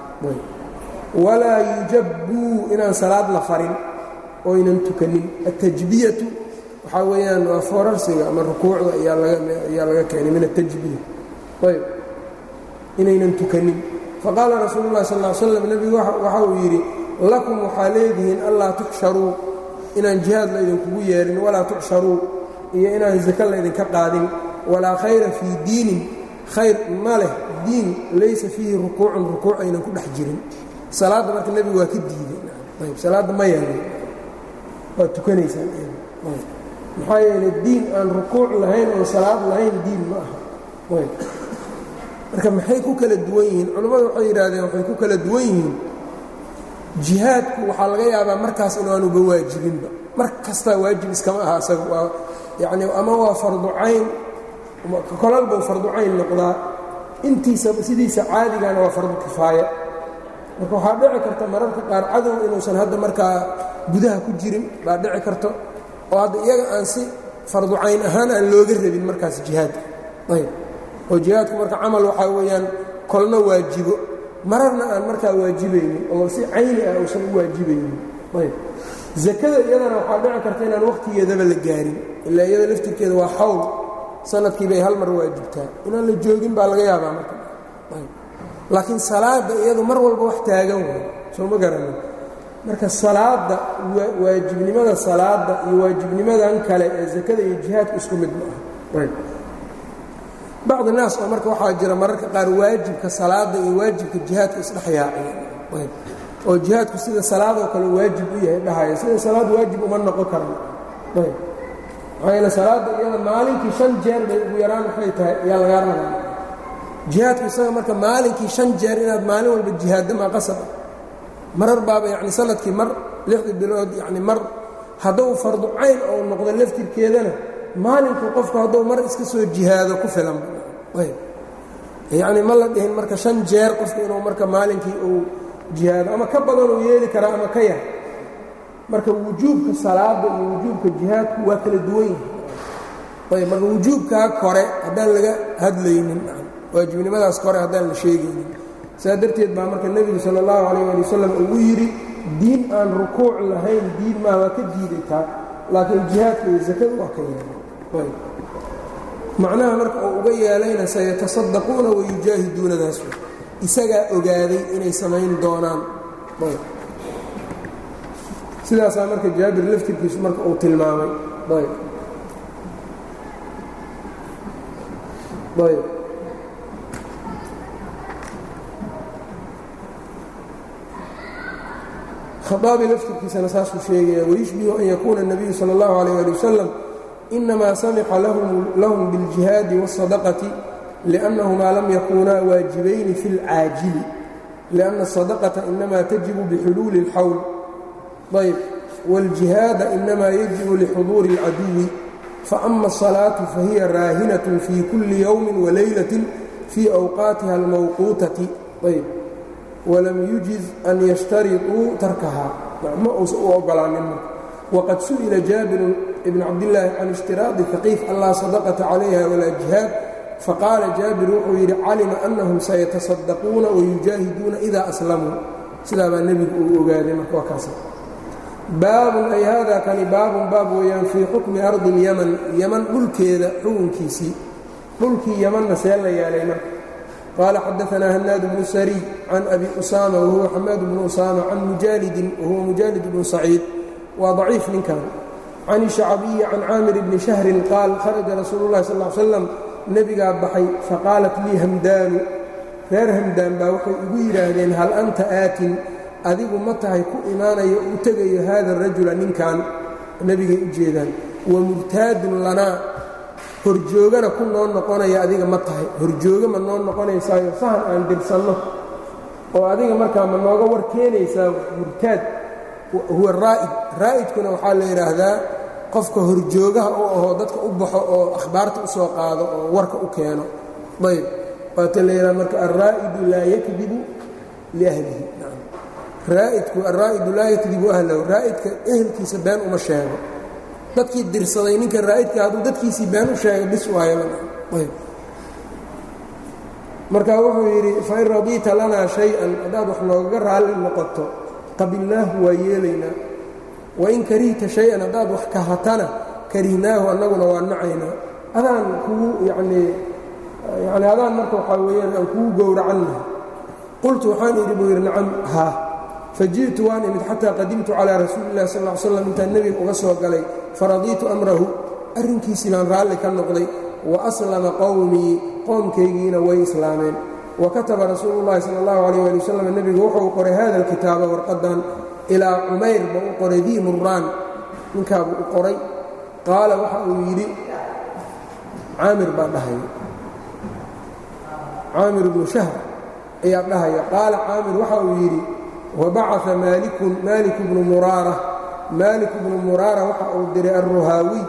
walaa yujabbuu inaan salaad la farin oo ynan tukanin atajbiyatu waxaa weeyaan waa foorarsiga ama rukuucda ayaa laga keenay min atajbiya ayb inaynan tukanin faqaala rasuulu llahi sal l slam nebigu waxa uu yidhi lakum waxaa leedihiin allaa tuxsharuu inaan jihaad laydinkugu yeerin walaa tucsharuu iyo inaan zake laydinka qaadin walaa khayra fii diinin khayr ma leh diin laysa fiihi rukuucun rukuuc aynan ku dhex jirin salaadda marka nebigu waa ka diiday ayb salaadda ma yeelay waad tukanaysaan maxaa yeelay diin aan rukuuc lahayn oon salaad lahayn diin ma aha ayb marka maxay ku kala duwan yihiin culammadu waxay yidhaahdeen waxay ku kala duwan yihiin jihaadku waxaa laga yaabaa markaas inaanuba waajibinba mar kastaa waajib iskama aha asaga waa yacni ama waa fardu cayn kolal buu fardu cayn noqdaa intiisa sidiisa caadigana waa fardu kifaaya marka waxaa dhici karta mararka qaar cadow inuusan hadda markaa gudaha ku jirin baa dhici karto oo hadda iyaga aan si fardu cayn ahaan aan looga rabin markaas jihaadka ayb oo jihaadku marka camal waxaa weeyaan kolna waajibo mararna aan markaa waajibaynin oo si cayni ah uusan u waajibaynin ayb zakada iyadana waxaa dhici karta inaan wakhtigeedaba la gaarin ilaa iyada laftirkeeda waa xawl sanadkii bay hal mar waajibtaa inaan la joogin baa laga yaabaa marka laakiin salaadda iyadu mar walba wax taagan way soo ma garanin marka salaadda waajibnimada salaadda iyo waajibnimadan kale ee zakada iyo jihaadku isku mid ma aha bacdi naas oo marka waxaa jira mararka qaar waajibka salaadda iyo waajibka jihaadka isdhex yaaciya oo jihaadku sida salaadoo kale waajib u yahay dhahaya sida salaad waajib uma noqon karan ayb maxaa yeele salaadda iyada maalinkii shan jeer bay ugu yaraan waxay tahay ayaa lagaa rabaa jihaadku isaga marka maalinkii shan jeer inaad maalin walba jihaadda maa qasab ah marar baaba yacni sanadkii mar lixdii bilood yacni mar hadduu fardu cayn oo noqdo laftirkeedana maalinkuu qofku hadduu mar iska soo jihaado ku filan ayb yacni ma la dhihin marka shan jeer qofku inuu marka maalinkii uu jihaado ama ka badan uu yeeli karaa ama ka yar marka wujuubka salaada iyo wujuubka jihaadku waa kala duwan yihi ayb marka wujuubkaa kore haddaan laga hadlaynin waajibnimadaas kore haddaan la sheegaynin saa darteed baa marka nebigu sala allahu calayh ali wasalam ugu yidhi diin aan rukuuc lahayn diin maa waa ka diidataa laakiin jihaadka iyo sakadu waa ka yeelay macnaha marka uu uga yeelayna sayatasaddaquuna wayujaahiduunadaas isagaa ogaaday inay samayn doonaan sidaasaa marka jaabir laftirkiisu marka uu tilmaamay ayb ayb khaaabi laftirkiisana saasuu sheegaya wayushbihu an yakuuna الnabiyu salى اllahu عalيه ali wasalam inamaa samixa lahum biاljihaadi wالsadaqati liأnnahumaa lam yakunaa waajibayni fi اlcaajili liأnna الsadaqata inamaa tajibu bixuluuli اlxawl ayb wاljihaada inamaa yajibu lixuduuri اlcaduwi faama الصalaaةu fahiya raahinaة fii kulli yowmi walaylaة fii awqaatiha اlmawquutati ayb wlam yujiz an yashtariطuu tarkahaa ma uusan u ogolaanin marka waqad su'ila jaabiru ibn cabdillaahi can ishtiraaطi faqiif allaa sadaqata calayha walaa jihaad faqaala jaabir wuxuu yidhi calima annahum sayatasaddaquuna wayujaahiduuna idaa aslamuu sidaa baa nebigu uu ogaaday marka waa kaas baabun ay hada kani baabun baab weeyaan fii xukmi ardi اlyaman yaman dhulkeeda xukunkiisii dhulkii yamanna see la yeelay marka qال xadaثna hnaad بن srي can abi usama whuwa xamaad bn usama can mujaalidin wahuwa mujaalid bn saciid waa ضaciif ninkan can الشhacbiyi can caamir bni شhahrin qaal kharaja rasuulu الlahi sal ا slam nebigaa baxay faqaalat lii hamdaanu reer hamdaan baa waxay igu yidhaahdeen hal anta aatin adigu ma tahay ku imaanayo u tegayo hada الrajula ninkan nebigay u jeedaan wamurtaadun lanaa horjoogana ku noo noqonaya adiga ma tahay horjoogo ma noo noqonaysaayo sahan aan dirsanno oo adiga markaa ma nooga war keenaysaa murtaad huwa raa'id raa'idkuna waxaa la yidhaahdaa qofka horjoogaha u ahoo dadka u baxo oo akhbaarta u soo qaado oo warka u keeno ayb waata la yidhaha marka alraa'idu laa yakdibu liahlihi raa'idku alraa'idu laa yakdibu ahlahu raa'idka ehelkiisa been uma sheego dadkii dirsaday ninka raa'idka hadduu dadkiisii been u sheegay bis waayomarka wuxuu yidhi fain radiita lanaa shay-an haddaad wax noogaga raalli noqoto qabilnaahu waa yeelaynaa wain karihta shay-an haddaad wax kahatana karihnaahu annaguna waa nacaynaa adaan kugu yanii yani adaan marka waxaa weeyaan aan kugu gowracannahay qultu waxaan idhi buu yidhi nacam haa faji'tu waan imid xataa qadimtu calaa rasuuli illahi sal ll slam intaan nebiga uga soo galay faradiitu amrahu arrinkiisii baan raalli ka noqday wa aslama qowmii qoomkaygiina way islaameen wa kataba rasuulu llahi sala allahu calayh ali wasalam nebigu wuxuu qoray hada alkitaaba warqadan ilaa cumayr ba u qoray dii murraan ninkaabuu u qoray qaala waxa uu yidhi caamir baa dhahaya caamir ibnu shahr ayaa dhahaya qaala caamir waxa uu yidhi wabacaa maalikun maalik bnu muraara maalik bnu muraara waxa uu diray alruhaawiy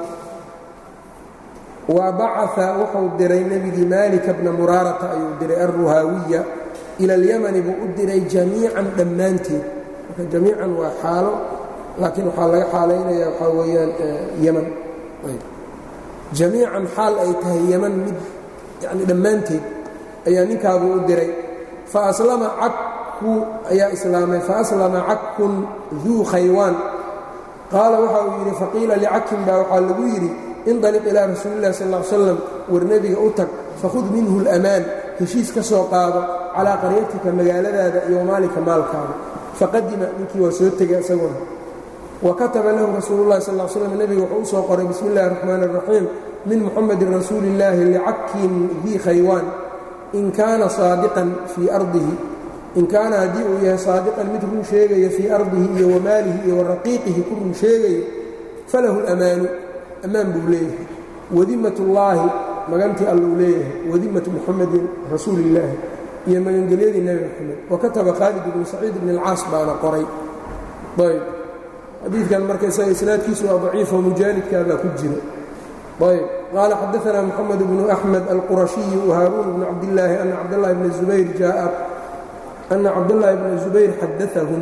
wa bacaa wuxuu diray nebigii maalika bna muraarata ayuu diray alruhaawiya ila alyamani buu u diray jamiican dhammaanteed marka jamiican waa xaalo laakiin waxaa laga xaalaynaya waxaa weeyaan yaman jamiican xaal ay tahay yaman mid yani dhammaanteed ayaa ninkaabuu u diray fa aslama cakku ayaa islaamay faaslama cakkun duu khaywaan qaala waxa uu yidhi faqiila licakin baa waxaa lagu yidhi indaliq ilaa rasuuli illahi sal l slam war nebiga u tag fakhud minhu اlamaan heshiis ka soo qaado calaa qaryatika magaaladaada iyo maalika maalkaada faqadima ninkii waa soo tegay isaguna wa kataba lahu rasuulu llahi sal l slam nebiga wuxuu u soo qoray bismi اllahi الraxmaan الraxiim min muxamedin rasuuli اllaahi licakin dii khaywaan in kaana saadiqan fii ardihi in kaana haddii uu yahay saadiqan mid run sheegaya fii ardihi iyo wamaalihi iyo waraqiiqihi ku run sheegayo falahu اlamaanu ammaan buu leeyahay wadimat ullaahi magantii alluu leeyahay wadimatu muxamedin rasuuli illaahi iyo magangelyadii nebi moxamed wa kataba khaalid ibnu saciid ibn alcaas baana qoray ayb xadiidkan marka isaga isnaadkiisu waa daciifo mujaalidkaabaa ku jira ayb qaala xadaana moxamed bnu axmed alqurashiyu whaaruun bnu cabdillaahi ana cabdاllahi bna zubayr jaa'a ana cabdاllahi bna zubayr xadaahum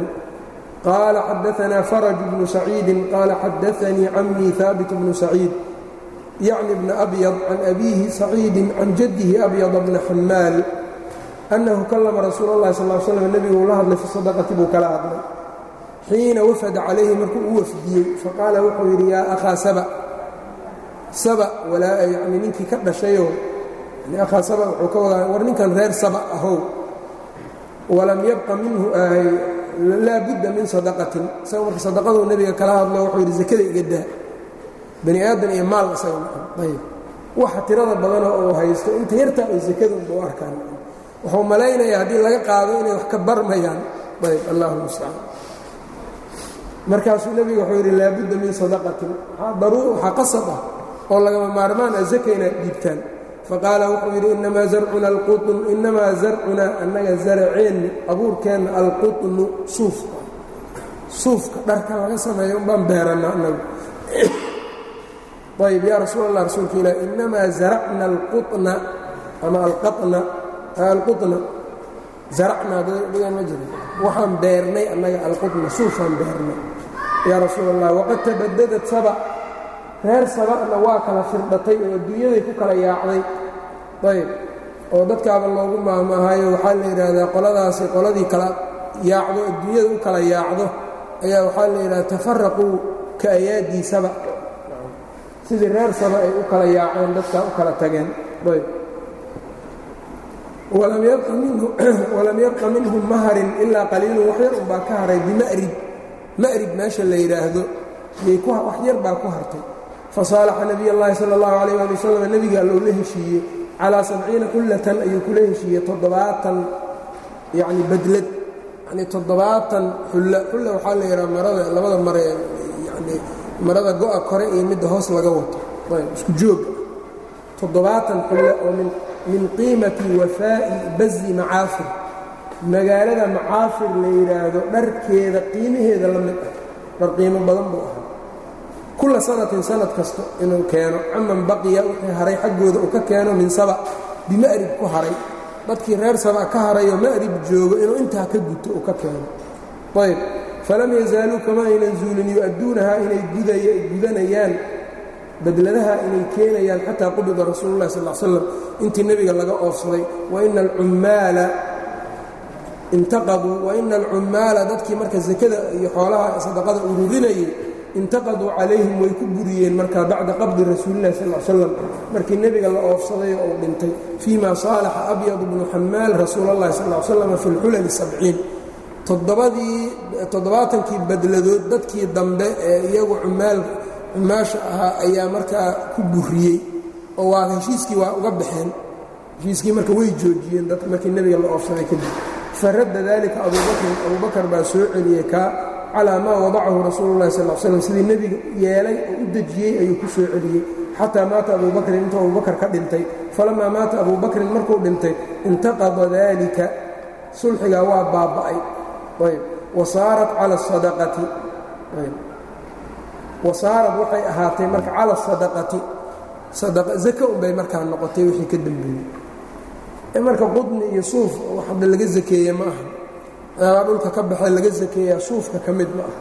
qaala xadaanaa faraj bnu saciidin qaala xadaanii camii haabit bnu saciid yacni bna abyad can abiihi saciidin can jaddihi abyada bna xamaal annahu kallama rasuul اllahi sal slam nebigu uu la hadlay fi sadaqati buu kala hadlay xiina wafada calayhi markuu u wafdiyey faqaala wuxuu yidhi yaa akhaa saba saba walaa yani ninkii ka dhashayoo akhaa saba wuxuu ka wadaa war ninkan reer saba ahow walam yabqa minhu ahay laa budda min sadaqatin isaga marka sadaqaduu nebiga kala hadlo wuxuu yidhi zakada iga daa bani aadan iyo maal isaga ayb waxa tirada badanoo uu haysto inta yartaa ay zakada unba u arkaan wuxuu malaynayaa haddii laga qaado inay wax ka barmayaan ayb allahu mustacaan markaasuu nebigu wuxuu yidhi laabudda min sadaqatin waxaa qasab ah oo lagama maarmaan ah zaka inaad dhiibtaan faqaala wuxuu yidhi inamaa zarcuna alqutn inamaa zarcunaa annaga zaraceenni abuurkeenna alqutnu suufka suufka dharka laga sameeyo unbaan beeranna annagu ayb yaa rasuul allah rasuulka ilah inamaa zaracna alquna ama alqana alqutna zaracnaa dhigan ma jiro waxaan beernay annaga alqutna suufaan beernay yaa rasuul allah waqad tabadadat saba reer saba'na waa kala firdhatay oo adduunyaday ku kala yaacday ayb oo dadkaaba loogu maahmaahayo waxaa la yidhaahdaa qoladaasi qoladii kala yaacdo adduunyada u kala yaacdo ayaa waxaa la yidhahda tafaraquu ka ayaadii saba sidii reer saba ay u kala yaaceen dadkaa u kala tageen ayb walam yabqa minhum maharin ilaa qaliilun wax yar unbaa ka haray bima'rib ma'rib meesha la yidhaahdo wax yar baa ku hartay fasaalaxa nabiy اllahi salى اllahu alayh ali wasalam nebigaa loola heshiiyey calaa sabciina xullatan ayuu kula heshiiyey toddobaatan yani badlad yani toddobaatan xulla xulla waxaa la yidhaha marada labada mare yani marada go-a kore iyo midda hoos laga wato isku jooga toddobaatan xulla oo min qiimati wafaa'i bazi macaafir magaalada macaafir la yidhaahdo dharkeeda qiimaheeda la mid ah dhar qiimo badan buu ahaa kulla sanatin sanad kasta inuu keeno caman baqiya wixii haray xaggooda uu ka keeno min saba bima'rib ku haray dadkii reer saba ka harayoo ma'rib joogo inuu intaa ka guto uu ka keeno ayb falam yazaaluu kama aynan zuulin yu-adduunahaa inay gudanayaan badladaha inay keenayaan xataa qubida rasuulu llahi sal slam intii nebiga laga oofsaday waina alcummaala intaqaduu waina alcummaala dadkii marka sakada iyo xoolaha sadaqada ururinayay intaqaduu calayhim way ku buriyeen markaa bacda qabdi rasuulillahi sal slam markii nebiga la oofsaday oo uu dhintay fii ma saalaxa abyad bnu xamaal rasuul allahi sal slam fi lxulali sabciin toddobadii toddobaatankii badladood dadkii dambe ee iyagu cumaal cumaasha ahaa ayaa markaa ku buriyey oo waa heshiiskii waa uga baxeen heshiiskii marka way joojiyeen dad markii nebiga la oofsaday kadib faradda dalika abubakrin abubakar baa soo celiyey kaa calaa maa wadacahu rasuulu llahi sal slam sidii nebiga yeelay oo u dejiyey ayuu ku soo celiyey xataa maata abubakrin intuu abubakar ka dhintay falamaa maata abubakrin markuu dhintay intaqada dalika sulxigaa waa baaba'ay ayb wasaarat cala asadaqati wasaarad waxay ahaatay marka cala asadaqati zaka unbay markaa noqotay wixii ka dembeeyey marka qudni iyo suuf wax hadda laga zakeeye ma aha aa dhulka ka baxay laga zakeeyaa suufka ka mid ma aha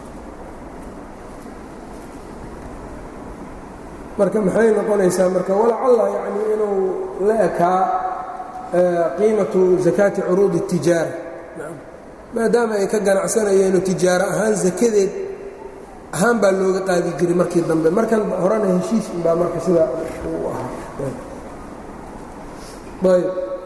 marka maxay noqonaysaa marka walacalla yacni inuu la ekaa qiimatu zakaati curuudi الtijaara maadaama ay ka ganacsanayeeno tijaaro ahaan zakadeed ahaan baa looga qaadi jiray markii dambe markan horena heshiis unbaa marka sidaa uu ahaa ayb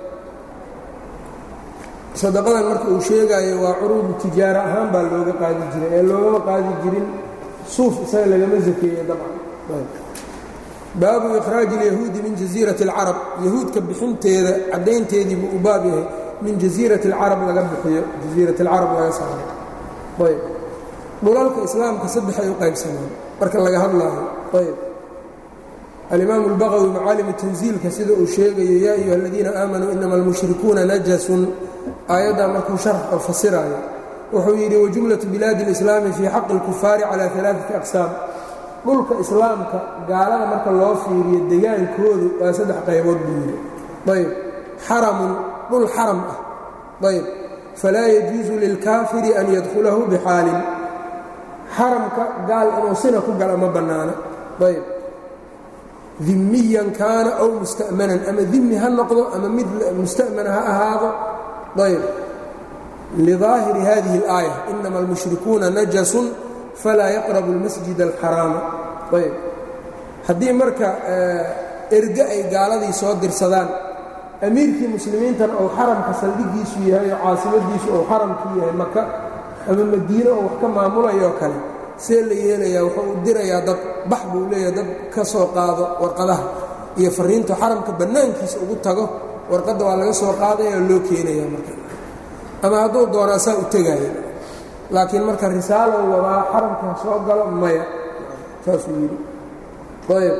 sadaqadan marka uu sheegaayo waa curuudu tijaaro ahaan baa looga qaadi jiray ee loogama qaadi jirin suuf isaga lagama zakeeye dabcan baabu ikhraaji اlyahuudi min jasiirati اlcarab yahuudka bixinteeda caddaynteedii buu u baab yahay min jasiirati اlcarab laga bixiyo jasiirat اlcarab laga saaro ayb dhulalka islaamka saddex ay u qaybsamaan marka laga hadlaayo ayb alimaamu اlbaqawi macaalimu tansiilka sida uu sheegayo yaa ayuha aladiina aamanuu inama almushrikuuna najasun aayaddaa markuu sharx oo fasiraayo wuxuu yidhi wajumlatu bilaadi اlislaami fii xaqi اlkufaari cala alaaثati aqsaam dhulka islaamka gaalada marka loo fiiriyo degaankoodu waa saddex qaybood buu yidhi ayb xaramun dhul xaram ah ayb falaa yajuusu lilkaafiri an yadkhulahu bixaalin xaramka gaal inuu sina ku gala ma bannaano ayb dimiyan kaana aw musta'manan ama dimi ha noqdo ama mid musta'mana ha ahaado ayb lidaahiri hadihi اlaaya inama almushrikuuna najasun falaa yaqrabu اlmasjid alxaraama ayb haddii marka erge ay gaaladii soo dirsadaan amiirkii muslimiintana ou xaramka saldhigiisu yahay oo caasimadiisu ou xaramkii yahay maka ama madiine oo wax ka maamulayoo kale see la yeelayaa wuxuu u dirayaa dad bax buu leeyahay dad ka soo qaado warqadaha iyo fariinta xaramka bannaankiisa ugu tago warqadda waa laga soo qaadaya oo loo keenaya marka ama hadduu doonaa saa u tegaya laakiin marka risaalow wadaa xaramka soo galo maya saasuu yidhi ayb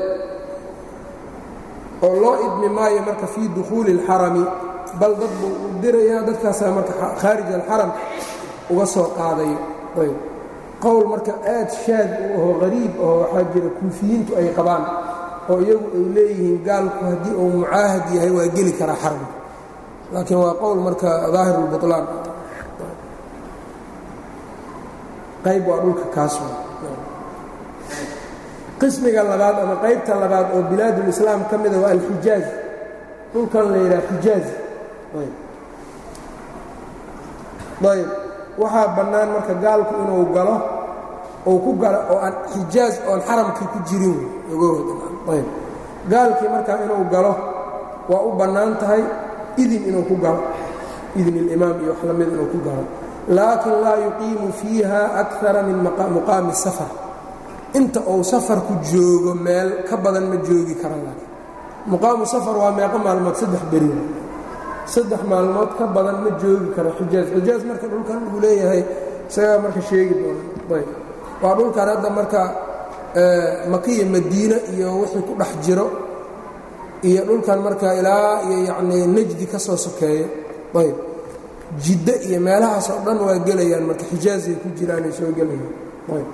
oo loo idmi maayo marka fii dukhuuli اlxarami bal dad buu u dirayaa dadkaasaa marka khaarij alxaram uga soo qaadayo ayb qowl marka aad shaad u ahoo hariib ahoo waxaa jira kuufiyiintu ay qabaan oo iyagu ay leeyihiin gaalku haddii uu mucaahad yahay waa geli karaa xaramka laakiin waa qowl marka daahir اlbuطlaan qayb waa dhulka kaas qismiga labaad ama qaybta labaad oo bilaadulislaam ka mida waa alxijaaz dhulkan la yidhaha xijaaz ayb waxaa bannaan marka gaalku inuu galo uu ku galo oo aan xijaaz oon xaramkii ku jirin ayb gaalkii markaa inuu galo waa u bannaan tahay idin inuu ku galo idin ilimaam iyo wax la mid inuu ku galo laakin laa yuqiimu fiiha akara min muqaami safar inta uu safarku joogo meel ka badan ma joogi kara laakiin muqaamu safar waa meeqo maalmood saddex beri saddex maalmood ka badan ma joogi karo xijaaz xijaaz marka dhulkan uu leeyahay isagaa marka sheegi doona ayb waa dhulkan hadda marka makiya madiine iyo wixii ku dhex jiro iyo dhulkan marka ilaa iyo yacnii najdi ka soo sokeeyo ayb jiddo iyo meelahaas oo dhan waa gelayaan marka xijaazay ku jiraanay soo gelayaan ayb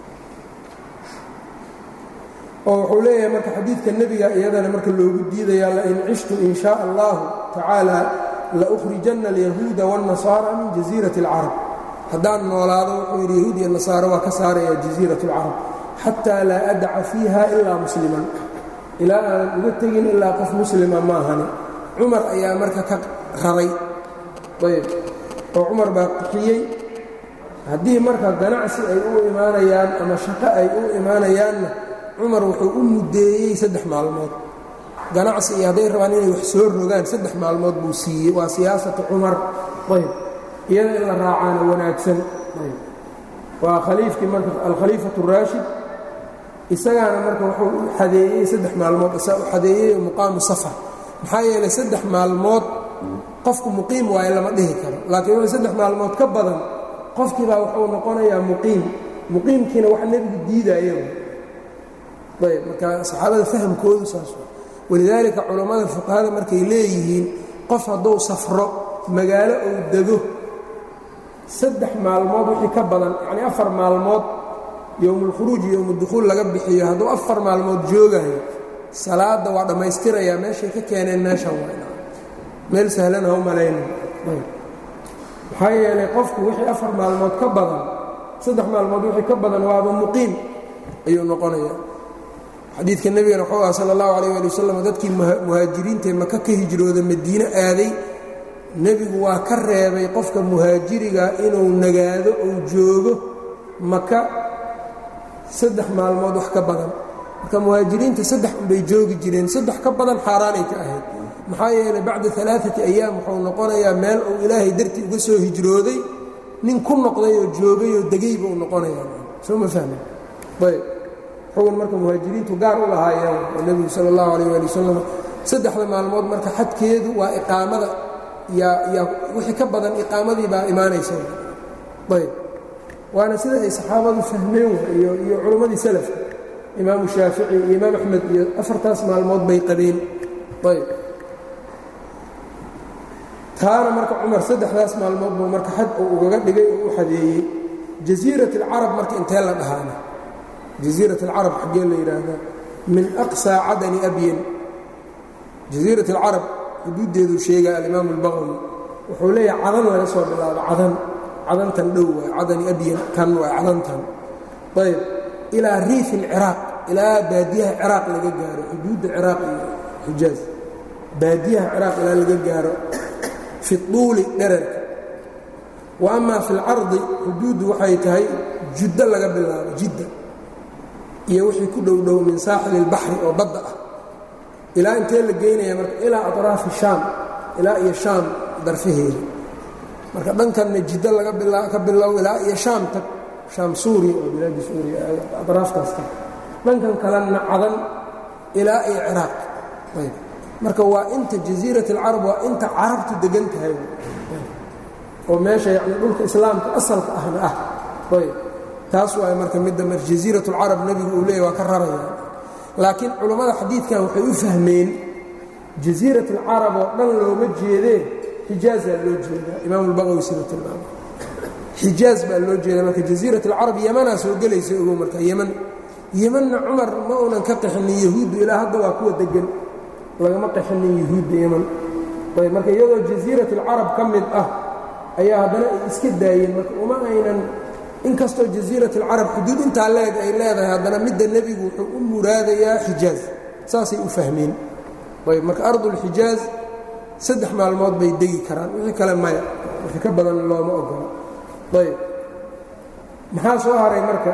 oo wuxuu leeyahay marka xadiidka nebiga iyadana marka loogu diidayaa lain cishtu in shaa allahu tacaala laukhrijanna alyahuuda waاnnasaara min jasiirati اlcarab haddaan noolaado wuxuu yidhi yahuud iyo nasaaro waa ka saaraya jasiirat اlcarab xataa laa adaca fiiha ilaa musliman ilaa aanan uga tegin ilaa qof muslima ma ahani cumar ayaa marka ka raray ayb oo cumar baa qixiyey haddii marka ganacsi ay u imaanayaan ama shaqo ay u imaanayaanna cumar wuxuu u muddeeyey saddex maalmood ganacsi iyo hadday rabaan inay wax soo rogaan saddex maalmood buu siiyey waa siyaasatu cumar ayb iyada in la raacaana wanaagsan ayb waa khaliifkii marka alkhaliifatu raashid isagaana marka wuxuu u xadeeyey saddex maalmood isaa u xadeeyey muqaamu safar maxaa yeelay saddex maalmood qofku muqiim waayo lama dhihi karo laakiin wixii saddex maalmood ka badan qofkiibaa wuxuu noqonayaa muqiim muqiimkiina wax nebigu diidaayo ayb marka saxaabada fahamkoodu saas walidaalika culammada fuqahada markay leeyihiin qof hadduu safro magaalo uu dego saddex maalmood wixii ka badan yacnii afar maalmood yowmulkhuruuj iyo yowmudukhuul laga bixiyo hadduu afar maalmood joogayo salaadda waa dhammaystirayaa meeshay ka keeneen meeshan waa meel sahlan ha u malayna maxaa yeelay qofku wixii afar maalmood ka badan saddex maalmood wixii ka badan waaba muqiim ayuu noqonayaa xadiidka nebigana wuxuu ah sala allahu calayh ali wasalam dadkii muhaajiriintae maka ka hijrooda madiine aaday nebigu waa ka reebay qofka muhaajiriga inuu nagaado uu joogo maka saddex maalmood wax ka badan marka muhaajiriinta saddex unbay joogi jireen saddex ka badan xaaraanay ka ahayd maxaa yeelay bacda alaaati ayaam wuxuu noqonayaa meel uu ilaahay dartii uga soo hijrooday nin ku noqday oo joogay oo degay buu noqonayaa soo ma fahmi ayb xugun marka muhaajiriintu gaar u lahaayeen oo nebigu sala allahu calayh ali wasalam saddexda maalmood marka xadkeedu waa iqaamada yaa yaa wixii ka badan iqaamadii baa imaanaysa ayb waana sida ay saxaabadu fahmeen iyo iyo culimmadii salafka imaamu shaafici iyo imaam axmed iyo afartaas maalmood bay qabeen ayb taana marka cumar saddexdaas maalmood buu marka xad uu ugaga dhigay oo u xadeeyey jasiirat alcarab marka intee la dhahaana jasiirat alcarab xaggee la yidhaahdaa min aqsaa cadani abyan jasiirat alcarab xuduuddeeduu sheegaa alimaam albaqwi wuxuu leeyahay cadan laga soo bilaabo cadan cadantan dhow waay cadani abyan kan waa cadantan ayb ilaa riif alciraaq ilaa baadiyaha ciraaq laga gaaro xuduudda ciraaq iyo xijaaz baadiyaha ciraaq ilaa laga gaaro fi tuuli dherarka wa amaa fi lcardi xuduuddu waxay tahay juddo laga bilaabo jidda iyo wixii ku dhow dhow min saaxili اlbaxri oo badda ah ilaa intee la geynaya marka ilaa aطraafi shaam ilaa iyo shaam darfaheeda marka dhankanna jiddo laga ka bilow ilaa iyo shaam tag shaam suuriya oo bilaadi suuriya aطraaftaas tag dhankan kalena cadan ilaa iyo ciraaq ayb marka waa inta jasiirat اlcarab waa inta carabtu degan tahay oo meesha yani dhulka islaamka asalka ahna ah ayb taas waay marka midda mar jasiirat اlcarab nebigu uu leeyay waa ka raraya laakiin culammada xadiidkan waxay u fahmeen jasiirat اlcarab oo dhan looma jeedee xijaazaa loo jeedaa imaam اlbaqawi sida tilmaama xijaaz baa loo jeeda marka jasiirat اlcarab yemanaa soo gelaysa ogow marka yeman yemanna cumar ma uunan ka qaxinin yahuuddu ilaa hadda waa kuwa degan lagama qaxinin yahuudda yeman ayb marka iyadoo jasiirat اlcarab ka mid ah ayaa haddana ay iska daayeen marka uma aynan inkastoo jasiirat اlcarab xuduud intaa leeg ay leedahay haddana midda nebigu wuxuu u muraadayaa xijaaz saasay u fahmeen ayb marka ardulxijaaz saddex maalmood bay degi karaan wixii kale maya wixii ka badan looma ogola ayb maxaa soo haray marka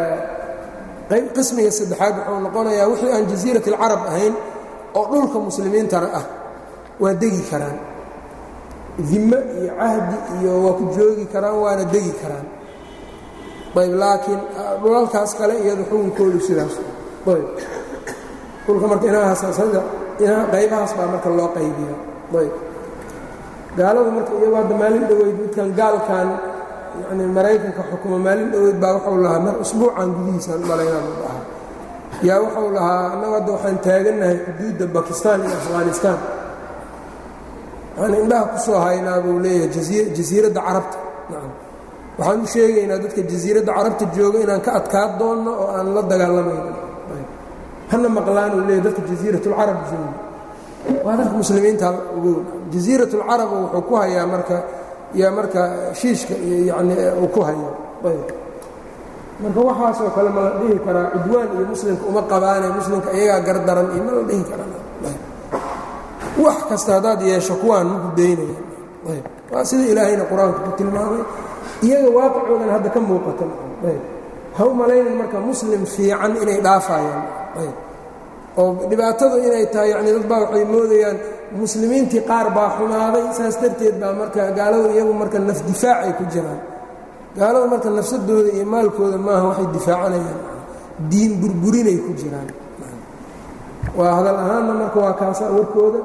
qayb qismiga saddexaad wuxuu noqonayaa wixii aan jasiirat اlcarab ahayn oo dhulka muslimiintana ah waa degi karaan dime iyo cahdi iyo waa ku joogi karaan waana degi karaan ayb laakiin dhulalkaas kale iyado xukunkoodu sidaas ayb dhulka marka inahaasada qaybahaas baa marka loo qaybiya ayb gaaladu marka iyagu hadda maalin dhoweyd midkan gaalkan yani maraykanka xukuma maalin dhoweyd baa wuxuu lahaa mar usbuucan gudihiisaan malaynaan u dhahaa yaa wuxuu lahaa annagu hadda waxaan taagannahay xuduudda bakistan iyo afghanistan waxaan indhaha ku soo haynaa buu leeyahay jasiiradda carabta waxaan u sheegaynaa dadka jasiiradda carabta jooga inaan ka adkaan doonno oo aan la dagaalamayno hana maqlaan uu leeyahy dadka jasiiratulcarab jooga waa dadka muslimiinta ogow jasiiratulcarab wuxuu ku hayaa marka yaa marka shiishka iyo yani uu ku hayo ayb marka waxaasoo kale ma la dhihi karaa cudwaan iyo muslimka uma qabaane muslimka iyagaa gardaran iyo ma la dhihi karaa wax kasta haddaad yeesho kuwaan maku daynaya ayb waa sida ilaahayna qur-aanka ku tilmaamay iyaga waaqicoodan hadda ka muuqata ayb ha u malaynan marka muslim fiican inay dhaafayaan ayb oo dhibaatadu inay tahay yani dad baa waxay moodayaan muslimiintii qaar baa xumaaday saas darteed baa marka gaaladu iyagu marka naf difaac ay ku jiraan gaaladu marka nafsadooda iyo maalkooda maaha waxay difaacanayaan diin burburinay ku jiraan waa hadal ahaanna marka waa kaasa warkooda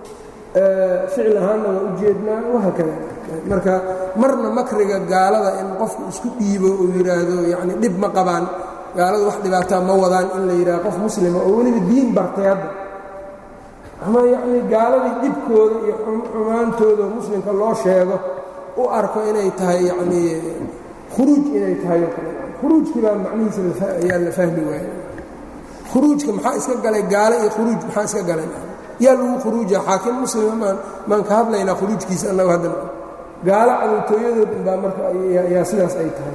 ficil ahaanna waa u jeednaa wahaakada marka marna makriga gaalada in qofku isku dhiibo uu yidhaahdo yani dhib ma qabaan gaaladu wax dhibaataa ma wadaan in la yidhahdo qof muslima oo weliba diin bartay hadda ama yacnii gaaladii dhibkooda iyo xumaantooda oo muslimka loo sheego u arko inay tahay yacnii khuruuj inay tahay oo kale khuruujkii baa macnihiisa ayaa la fahmi waaya khuruujka maxaa iska galay gaalo iyo khuruuj maxaa iska galay yaa lagu khuruuja xaakim muslima maan maan ka hadlaynaa khuruujkiisa annagu haddana gaalo cadowtooyadood unbaa marka ayaa sidaas ay tahay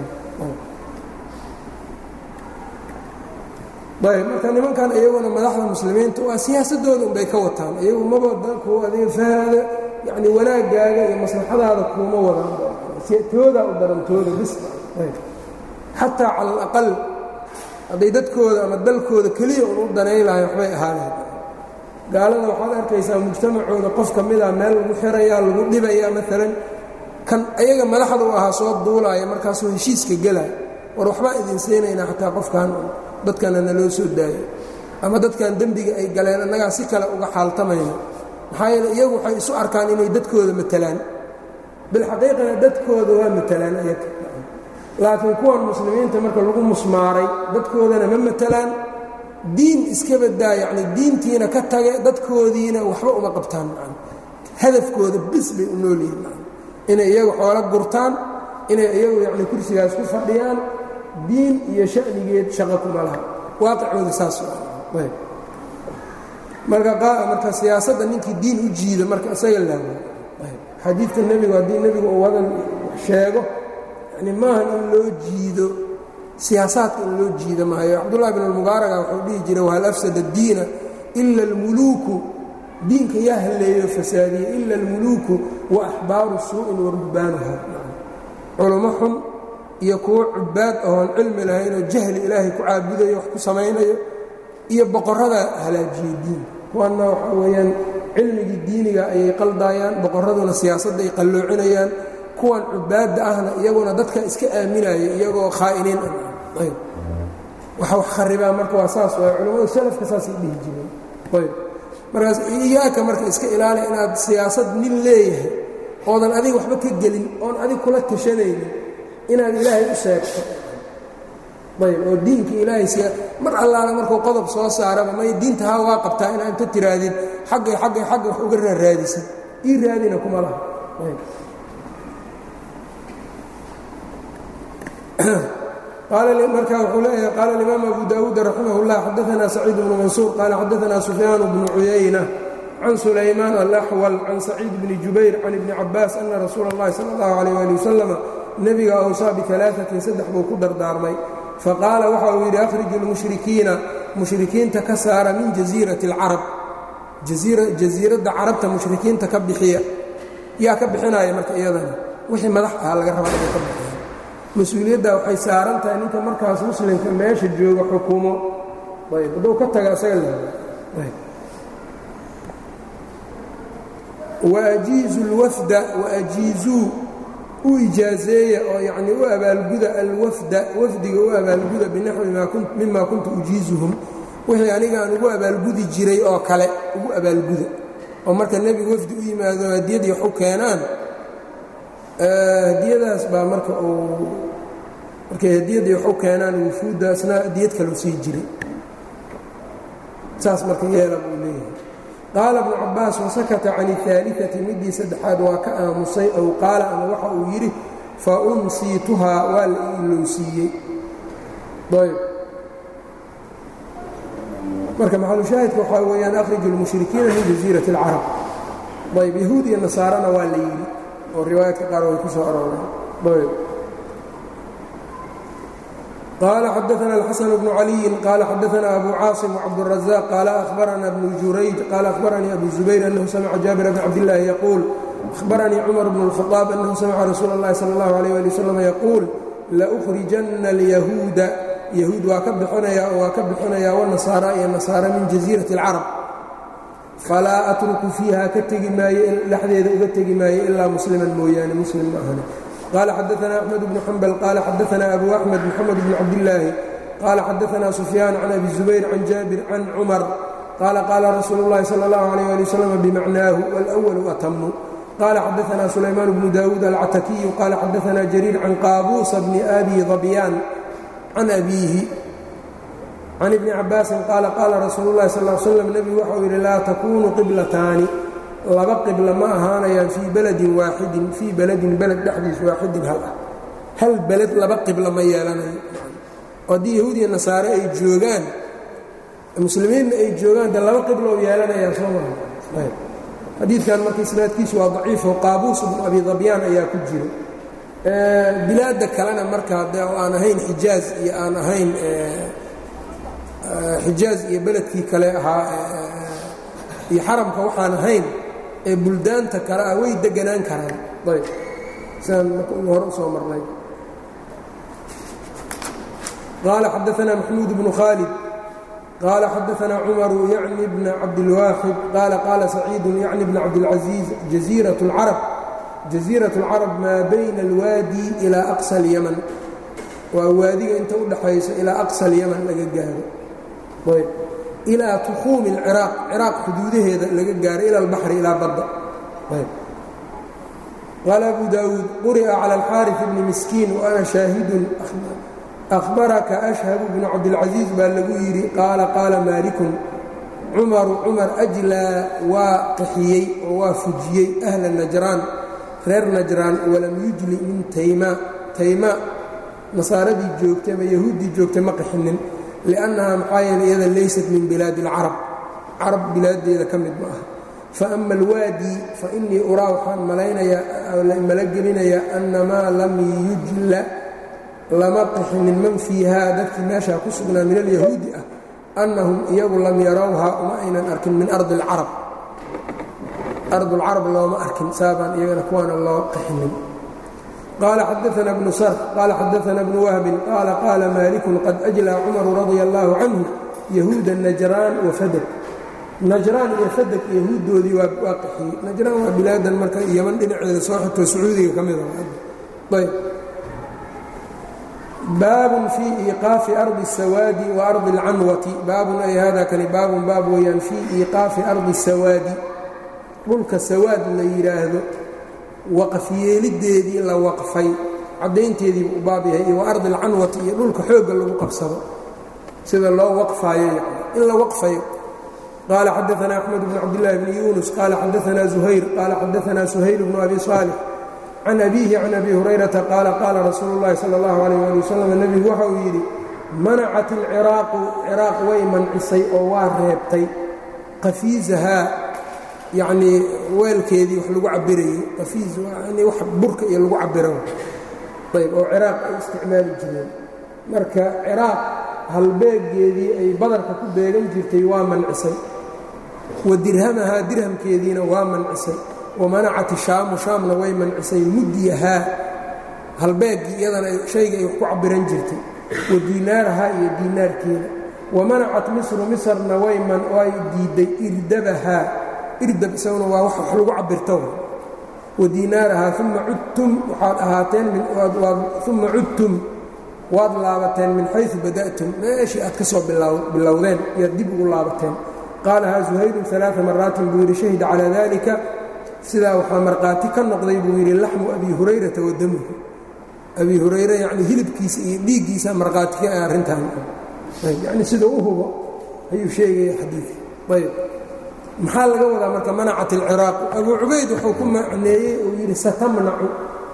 ayb marka nimankan iyaguna madaxda muslimiinta waa siyaasadooda unbay ka wataan iyagu maba danku adiga fahaada yani wanaagaaga iyo maslaxadaada kuuma wadaan toodaa u daran tooda bis xataa cala alaqal hadday dadkooda ama dalkooda keliya un u danayn lahay waxbay ahaaneen gaalada waxaad arkaysaa mujtamacooda qof ka mida meel lagu xirayaa lagu dhibayaa maalan kan ayaga madaxda u ahaa soo duulaaya markaasuu heshiiska gelaya war waxbaa idin siinaynaa xataa qofkan dadkana naloo soo daayo ama dadkan dembiga ay galeen annagaa si kale uga xaaltamayno maxaa yeele iyagu waxay isu arkaan inay dadkooda matalaan bilxaqiiqana dadkooda waa matalaan ayaga laakiin kuwan muslimiinta marka lagu musmaaray dadkoodana ma matalaan diin iska badaa yacni diintiina ka tage dadkoodiina waxba uma qabtaan man hadafkooda bis bay u nool yihiin man inay iyagu xoolo gurtaan inay iyagu yacni kursigaas ku fadhiyaan diin iyo shanigeed shaqo kuma laha waaqicooda saas ayb marka marka siyaasadda ninkii diin u jiida marka isaga laago xadiidka nebigu haddii nebigu uu wadan sheego yani maahan in loo jiido siyaasaadka in loo jiida maayo cabdullahi bn almubaaraga wuxuu dhihi jiray wahal afsada addiina ila almuluuku diinka yaa halleeyo fasaadiye ila almuluuku wa axbaaru suu'in wa rubbaanuha culummo xun iyo kuwo cubaad ahoon cilmi lahaynoo jahli ilaahay ku caabudayo wax ku samaynayo iyo boqorrada halaajiyey diinka kuwanna waxaa weeyaan cilmigii diiniga ayay qaldaayaan boqorraduna siyaasadda ay qalloocinayaan kuwan cubaadda ahna iyaguna dadka iska aaminaya iyagoo khaa'iniin ah ayb waxa wax kharibaa marka waa saas waay culimmadu salafka saasay dhihi jireen ayb markaas iyaaka marka iska ilaali inaad siyaasad nin leeyahay oodan adiga waxba ka gelin oon adig kula tashanaynin inaad ilaahay u sheegto ayb oo diinka ilaahay siya mar allaala markuu qodob soo saaraba may diinta haa waa qabtaa inaa inta tiraadid xaggay xaggay xagga wax uga raaraadisan ii raadina kuma laha ayb marka wuxuu leeyahay qaala alimaam abu daawuud raximah اllah xadaanaa saciid bnu mansuur qaala xadaanaa sufyaan bnu cuyayna can sulaymaan alaxwal can saciid bni jubayr can ibni cabaas ana rasuula اllahi sala اllahu alayh ali wasalama nebiga awsaa bialaaثatin saddex buu ku dardaarmay faqaala waxa uu yidhi akhriju lmushrikiina mushrikiinta ka saara min jasiirati اlcarab jasiiradda carabta mushrikiinta ka bixiya yaa ka bixinaya marka iyadana wixii madax ahaa laga raba inay ka bixiya mas-uuliyadda waxay saaran tahay ninka markaas muslimka meesha jooga xukumo ayb hadduu ka taga isaga waajiizu lwafda waajiizuu u ijaazeeya oo yacnii u abaalguda alwafda wafdiga u abaalguda binaxwi mima kuntu ujiizuhum wixii anigaan ugu abaalgudi jiray oo kale ugu abaalguda oo marka nebigu wafdi u yimaado hadiyadii waxu keenaan hadiyadaas baa marka uu markay hadiyadii waxu keenaan wufuuddaasna hadiyad kaleu sii jiray saas marka yeela buu leeyahay qaala bnu cabbaas wasakata can اaaliثati midii saddexaad waa ka aamusay ow qaala ama waxa uu yidhi fa unsiituhaa waa la ilowsiiyey ayb marka maxalushaahidka waxaa weeyaan akhriju اlmushrikiina min jasiirati اlcarab ayb yahuud iyo nasaarana waa la yidhi oo riwaayaadka qaar way ku soo arooreen ayb qال xdثna الxسن بن علي qال xdثna أbو cاaصم وcبدالرزاq qال أخبرna بن jurayج qال أخبرنيi أbو زبير أنه سمع جابر بن cبد الله يقول أخبرنيi cمر بن الخطاب أنه سمع رsuuل اللhi صلى الله عليه لي وسلم يقول لأخرiجنa اليهوuda يهوud waa ka bixinaya waa ka bixinaya والنaصاaرى iyo نaصاaرى min جزيرة الcرب falaa أترku فيiha ka tegi maayo dhexdeeda uga tegi maayo ilaa mسلما mooyaane mسلم ma ahne qال xdثna أحمد بن حنبل qال xdثna أbو أحمد محمد بن cabداللahi qال xdثna سفyان عن أbي زبير عن جابر عن cمر qال qاla رsuuل اللhi صلى الله عليه لي وسلم بمعناه والأول أتم qال xdثna سليمان بن داود الcتكي qال xdثna جرير عن qاbوس بن أbي ضبيان عن أbيه عن بن cabاaس qال qاla رsuuل اللhi صلى اه سلم نبgu waxau yidhi laa تkunu qبلتاani laba qibla ma ahaanayaan fii beledin waaxidin fii beledin beled dhexdiis waaxidin hal ah hal beled laba qibla ma yeelanayo oo haddii yahuud iyo nasaare ay joogaan muslimiinna ay joogaan de laba qibla oo yeelanayaan soo maha xadiidkan marka isnaadkiisu waa daciifo qaabuus bnu abi dabyaan ayaa ku jiro bilaadda kalena marka de aan ahayn xijaaz iyo aan ahayn xijaaz iyo beledkii kale ahaa iyo xaramka waxaan ahayn ee buldaanta kale ah way deganaan karaan ayb sidaan marka hore usoo marnay qaala xadaثna maxmuud bnu khaalid qaala xadaثna cumaru yacni bna cabdilwaaxid qaala qaala saciidu yacni bna cabdilcaزiiz jaziiraة اlcarab jaziiraة اlcarab maa bayna اlwaadi ilaa aqsa اlyaman waa waadiga inta u dhaxayso ilaa aqsa اlyaman laga gaaro ayb ilaa tukhuumi اlciraaq ciraaq xuduudaheeda laga gaaro ila albaxri ilaa badda qaala abu daawuud quri'a cala alxaariث bni miskiin wa ana shaahidun ahbaraka ashhabu bnu cabdilcaziiz baa lagu yidhi qaala qaala maalikun cumaru cumar ajlaa waa qaxiyey oo waa fujiyey ahla najraan reer najraan walam yujli min tayma tayma nasaaradii joogtay ama yahuuddii joogtay ma qaxinin liannaha maxaa yeele iyada laysat min bilaadi اlcarab carab bilaaddeeda ka mid ma aha faama alwaadi fainii uraa waxaan malaynayaa mala gelinayaa annamaa lam yujla lama qixinin man fiihaa dadkii meeshaa ku sugnaa min alyahuudi ah annahum iyagu lam yarawhaa uma aynan arkin min ardi اlcarab ardulcarab looma arkin saabaan iyagana kuwaana loo qixinin qaala xadaana bnu sarf qaala xadaana bnu wahbin qaala qaala maalikun qad ajlaa cumaru radia allaahu canhu yahuuda najraan wa fadeg najraan iyo fadeg yahuuddoodii waa qixiyey najraan waa bilaadan marka yaman dhinaceeda soo xigto sacuudiga ka mida ayb baabun fii iiqaafi ardi الsawaadi wa ardi اlcanwati baabun ay hada kani baabun baab weeyaan fii iiqaafi ardi الsawaadi dhulka sawaad la yidhaahdo waqaf yeelideedii la waqfay caddaynteediibu u baab yahay iyo wa ardi alcanwati iyo dhulka xoogga lagu qabsado sida loo waqfaayo yani in la waqfayo qaala xadaana axmed bn cabdillaahi bni yuunus qaala xadaana zuhayr qaala xadaana suhayl bnu abi saalix can abiihi can abi hurayrata qaala qaala rasuulu llahi sala allahu calayh ali wasalam nebigu waxa uu yidhi manacat ilciraaqu ciraaq way mancisay oo waa reebtay qafiisahaa yacnii weelkeedii wax lagu cabirayey qafiis yani wax burka iyo lagu cabiro ayb oo ciraaq ay isticmaali jireen marka ciraaq halbeeggeedii ay badarka ku beegan jirtay waa mancisay wa dirhamahaa dirhamkeediina waa mancisay wa manacat shaamu shaamna way mancisay mudyahaa halbeeggii iyadana shayga ay wax ku cabiran jirtay wa diinaarahaa iyo diinaarkeeda wa manacat misru misrna way diidday irdabahaa irdab isaguna waa wax lagu cabirto wa diinaarahaa uma cudtum waxaad ahaateen uma cudtum waad laabateen min xayu bada'tum meeshii aad ka soo bilowdeen iyaad dib ugu laabateen qaalahaa zuhayrun alaa maraatin buu yidhi shahida calaa dalika sidaa waxaa markhaati ka noqday buu yidhi laxmu abi hurayrata wa damuhu abi hurayre yacni hilibkiisa iyo dhiiggiisa markhaati ka arrintan yacni sidau u hubo ayuu sheegaya xadiidka ayb maxaa laga wadaa marka manacat alciraaq abuu cubayd wuxuu ku macneeyey uu yidhi satamnacu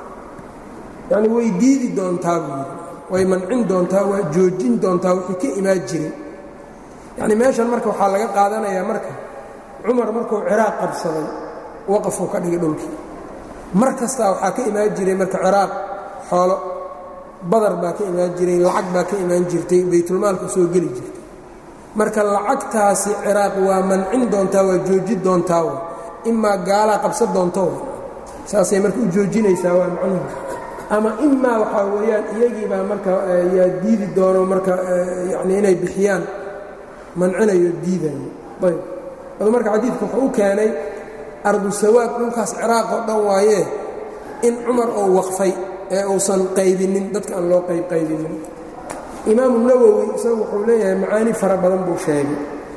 yacni way diidi doontaa buu yidhi way mancin doontaa waa joojin doontaa wixii ka imaan jiray yacni meeshan marka waxaa laga qaadanayaa marka cumar markuu ciraaq qabsaday waqafuu ka dhigay dhulkii mar kastaa waxaa ka imaan jiray marka ciraaq xoolo badar baa ka imaan jiray lacag baa ka imaan jirtay baytulmaalka soo geli jirtay marka lacagtaasi ciraaq waa mancin doontaa waa jooji doontaa wa imaa gaalaa qabsan doonto saasay marka u joojinaysaa waa macnuhu ama imaa waxaa weeyaan iyagiibaa marka yaa diidi doono marka yacni inay bixiyaan mancinayo diidayo ayb adu marka xadiidka wuxuu u keenay ardu sawaad dhulkaas ciraaq oo dhan waayee in cumar oo waqfay ee uusan qaybinin dadka aan loo qayb qaybinin imaamu nawowi isagu wuxuu leeyahay macaani fara badan buu sheegay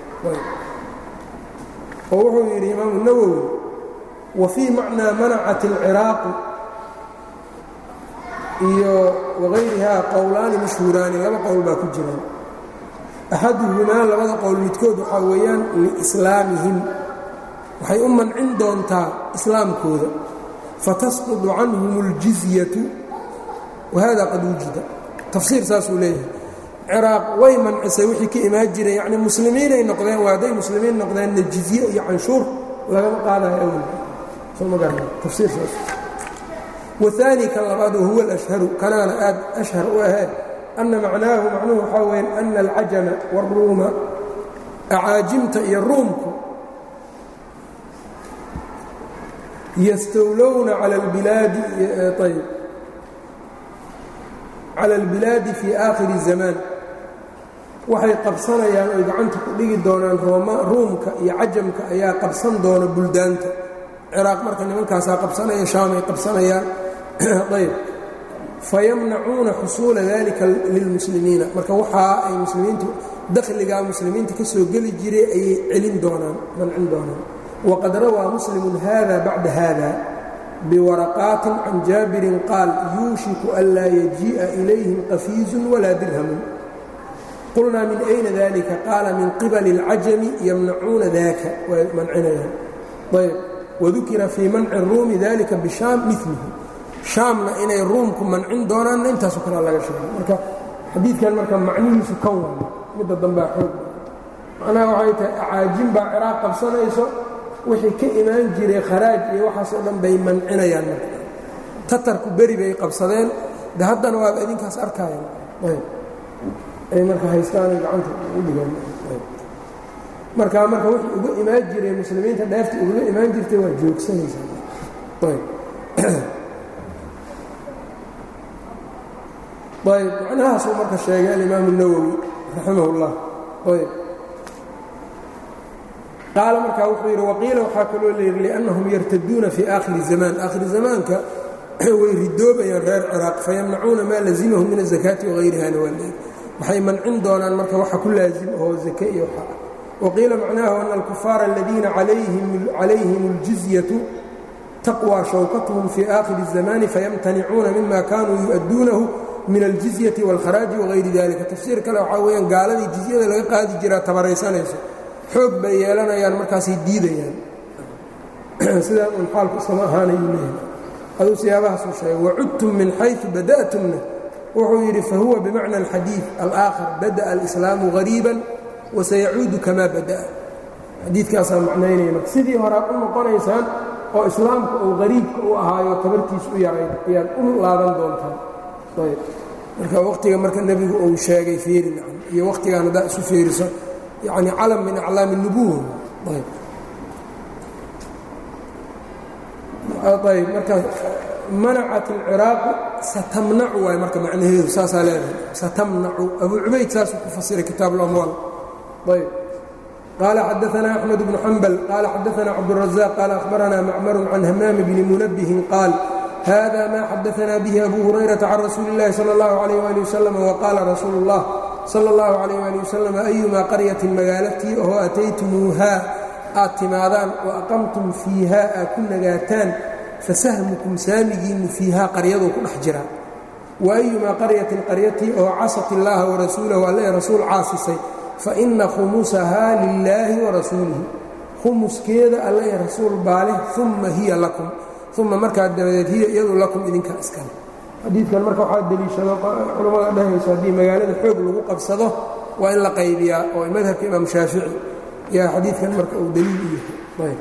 oo wuxuu yidhi imaamu nawowi wa fii macnaa manacat alciraaqu iyo wagayrihaa qowlaani mashhuuraani laba qowl baa ku jiraan axaduhumaa labada qowl midkood waxaa weeyaan liislaamihim waxay u mancin doontaa islaamkooda fatasqudu canhum اljizyatu wahada qad wujida tafsiir saasuu leeyahay ciraaq way mancisay wixii ka imaan jiray yacni muslimiinay noqdeen waa hadday muslimiin noqdeenna jizye iyo canshuur lagama qaadayo awal soo ma garana tafsiir saas waani kan labaad wahuwa alashharu kanaana aad ashhar u ahee anna macnaahu macnuhu waxaa weya ana alcajama wاlruuma acaajimta iyo ruumku yastowlowna cala albilaadi ayb cala albilaadi fii aakhiri zamaan waxay qabsanayaan oy gacanta ku dhigi doonaan ruumka iyo cajamka ayaa qabsan doona buldaanta ciraaq marka nimankaasaa qabsanaya shaamay qabsanayaan ayb fayamnacuuna xusuula dalika lilmuslimiina marka waxaa ay muslimiintu dakhligaa muslimiinta ka soo geli jiray ayay celin doonaan mancin doonaan wqad rawaa muslimu hada bacda hada biwaraqaatin can jaabirin qaal yuushiku an laa yajii'a ilayhim qafiizun walaa dirhamun qulnaa min ayna dalika qaala min qibali اlcajami yamnacuuna daka way mancinayaan ayb wadukira fii manci ruumi dalika bishaam milihi shaamna inay ruumku mancin doonaanna intaaso kalea laga sheegay marka xadiidkan marka macnihiisu kan waa midda dambaa xoog macnaha waxay tahay acaajin baa ciraaq qabsanayso wixii ka imaan jiray kharaaj iyo waxaasoo dhan bay mancinayaan marka tatarku beri bay qabsadeen de haddana waaba idinkaas arkaayan ay marka haystaanay gacanta u dhigaan markaa marka wixii uga imaan jiray muslimiinta dheefta ugaga imaan jirtay waa joogsanaysaa ayb macnahaasuu marka sheegay alimaamu الnawowi raximah اllah ayb qaala markaa wuxuu yidhi waqiila waxaa kaloo layidhi liannahum yartaduuna fii aakhiri zamaan aakhiri zamaanka way ridoobayaan reer ciraaq fayamnacuuna maa lazimahum min azakaati wagayrihana waa leey waxay mancin doonaan marka waxa ku laazim oo zake iyo waxa waqiila macnaahu ana alkufaara aladiina calayhim اljizyatu taqwى shawkatuhum fii aakhiri الzamaani fayamtanicuuna mima kanuu yu'adduunahu min aljizyati wاlkharaaji wagayri dalika tafsiir kale waxaa weyaan gaaladii jizyada laga qaadi jiraa tabaraysanayso xoog bay yeelanayaan markaasay diidayaan sidaan un xaalku iskama ahaanayuu leeyahay aduu siyaabahaasuu sheegay wacudtum min xayثu bada'tumna wuxuu yidhi fahuwa bimacna alxadiiث alآakhar badaأa alislaamu غariiban wasayacuudu kamaa bada'a xadiidkaasaa macnaynaya marka sidii horaad u noqonaysaan oo islaamka uu hariibka u ahaayo tabartiis u yarayn ayaad u laaban doontaan ayb marka waqtiga marka nebigu uu sheegay fiiri nacan iyo waqtigaan haddaa isu fiiriso yacni calam min aclaami الnubuwa ayb ayb marka manacat اlciraaqu satamnacu waay marka macnaheedu saasaa leedahay satamnacu abu cubayd saasuu ku fasiray kitaab اlamwaal ayb qaala xadaثna أxmed bnu xambal qaala xadaثna cabdالrazaq qaala akhbarana macmaru can hamaam bni munabihin qaal hada ma xadaثna bihi abu hurayraةa can rasuuli اllahi salى اllahu عalيh ali waslm waqaala rasuulu اllah salى اllahu عalيh ali waslm ayumaa qaryatin magaalatii oo ataytumuuhaa aad timaadaan wa aqamtum fiiha aad ku nagaataan fasahmukum saamigiinnu fiihaa qaryaduu ku dhex jiraa wa ayumaa qaryatin qaryatii oo casat illaaha warasuulahu alle rasuul caasisay fa inna khumusahaa lilaahi warasuulihi khumuskeeda alle rasuul baaleh uma hiya lakum uma markaa dabadeed hiya iyadu lakum idinkaa iskale xadiidkan marka waxaa deliishado culammada dhahayso haddii magaalada xoog lagu qabsado waa in la qaybiyaa oo madhabka imaam shaafici yaa xadiidkan marka uu daliil u yahay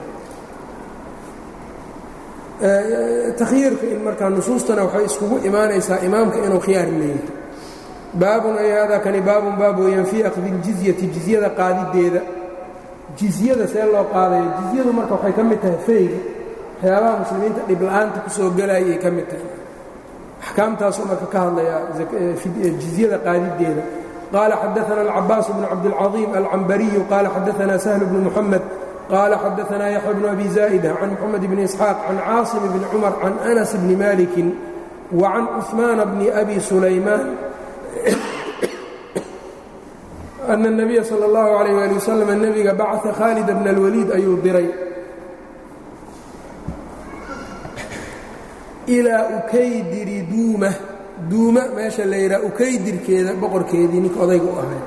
takhyiirka in markaa nusuustana waxay iskugu imaanaysaa imaamka inuu khiyaar leeyahay baabun ay haadaa kani baabun baab weeyaan fii akhdi iljizyati jizyada qaadideeda jizyada see loo qaadaya jizyadu marka waxay ka mid tahay feyga waxyaabaha muslimiinta dhibla-aanta ku soo gelayay ka mid tahay axkaamtaasuu marka ka hadlayaa jizyada qaadideeda qaala xadaana alcabaas bnu cabdilcaظiim alcambariyu qaala xadaana sahl bnu muxamed qaala xadaana yaxya bnu abi zaa'ida can moxamed bni isxaaq can caasim bni cumar can anas bni malikin wa can cuثmaana bni abi sulaymaan ana الnabiya salى اllahu عalayh ali wasalam nebiga bacaa khaalid bna اlwaliid ayuu diray ilaa ukaydiri duuma duuma meesha la yidhaha ukaydirkeeda boqorkeedii ninka odayga u ahay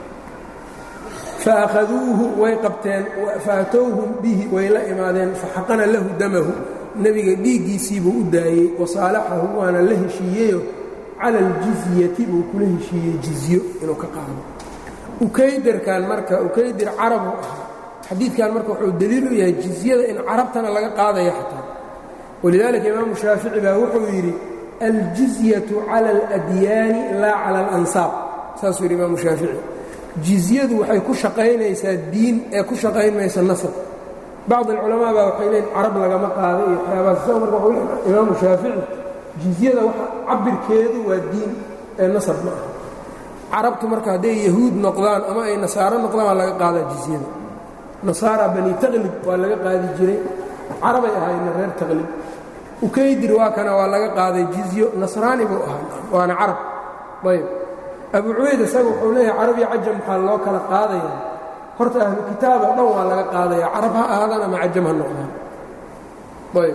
faakhaduuhu way qabteen faatowhum bihi way la imaadeen faxaqana lahu damahu nebiga dhiiggiisiibuu u daayey wasaalaxahu waana la heshiiyeyo cala aljizyati buu kula heshiiyey jizyo inuu ka qaado ukaydirkan marka ukaydir carabu ahaa xadiidkan marka wuxuu daliil u yahay jizyada in carabtana laga qaadaya xataa walidaalika imaamu shaafici baa wuxuu yidhi aljizyatu cala aladyaani laa cala alansaab saasuu yidhi imaamu shaafici jizyadu waxay ku shaqaynaysaa diin ee ku shaqayn maysa nasab bacd alculamaa baa waxay leeyiin carab lagama qaada iyo waxyaabaas isaga marka wuxuu leeyahay imaamu shaafici jizyada waxa cabirkeedu waa diin ee nasab ma aha carabtu marka hadday yahuud noqdaan ama ay nasaaro noqdaan waa laga qaadaa jizyada nasaara bani taqlib waa laga qaadi jiray carabay ahaayna reer taqlib ukaydir waa kana waa laga qaaday jizyo nasraani buu ahaa waana carab ayb abu cubayd isaga wuxuu leeyahay carabiya cajam maxaa loo kala qaadaya horta ahlu kitaab oo dhan waa laga qaadaya carab ha ahaadaan ama cajam ha noqdaan ayb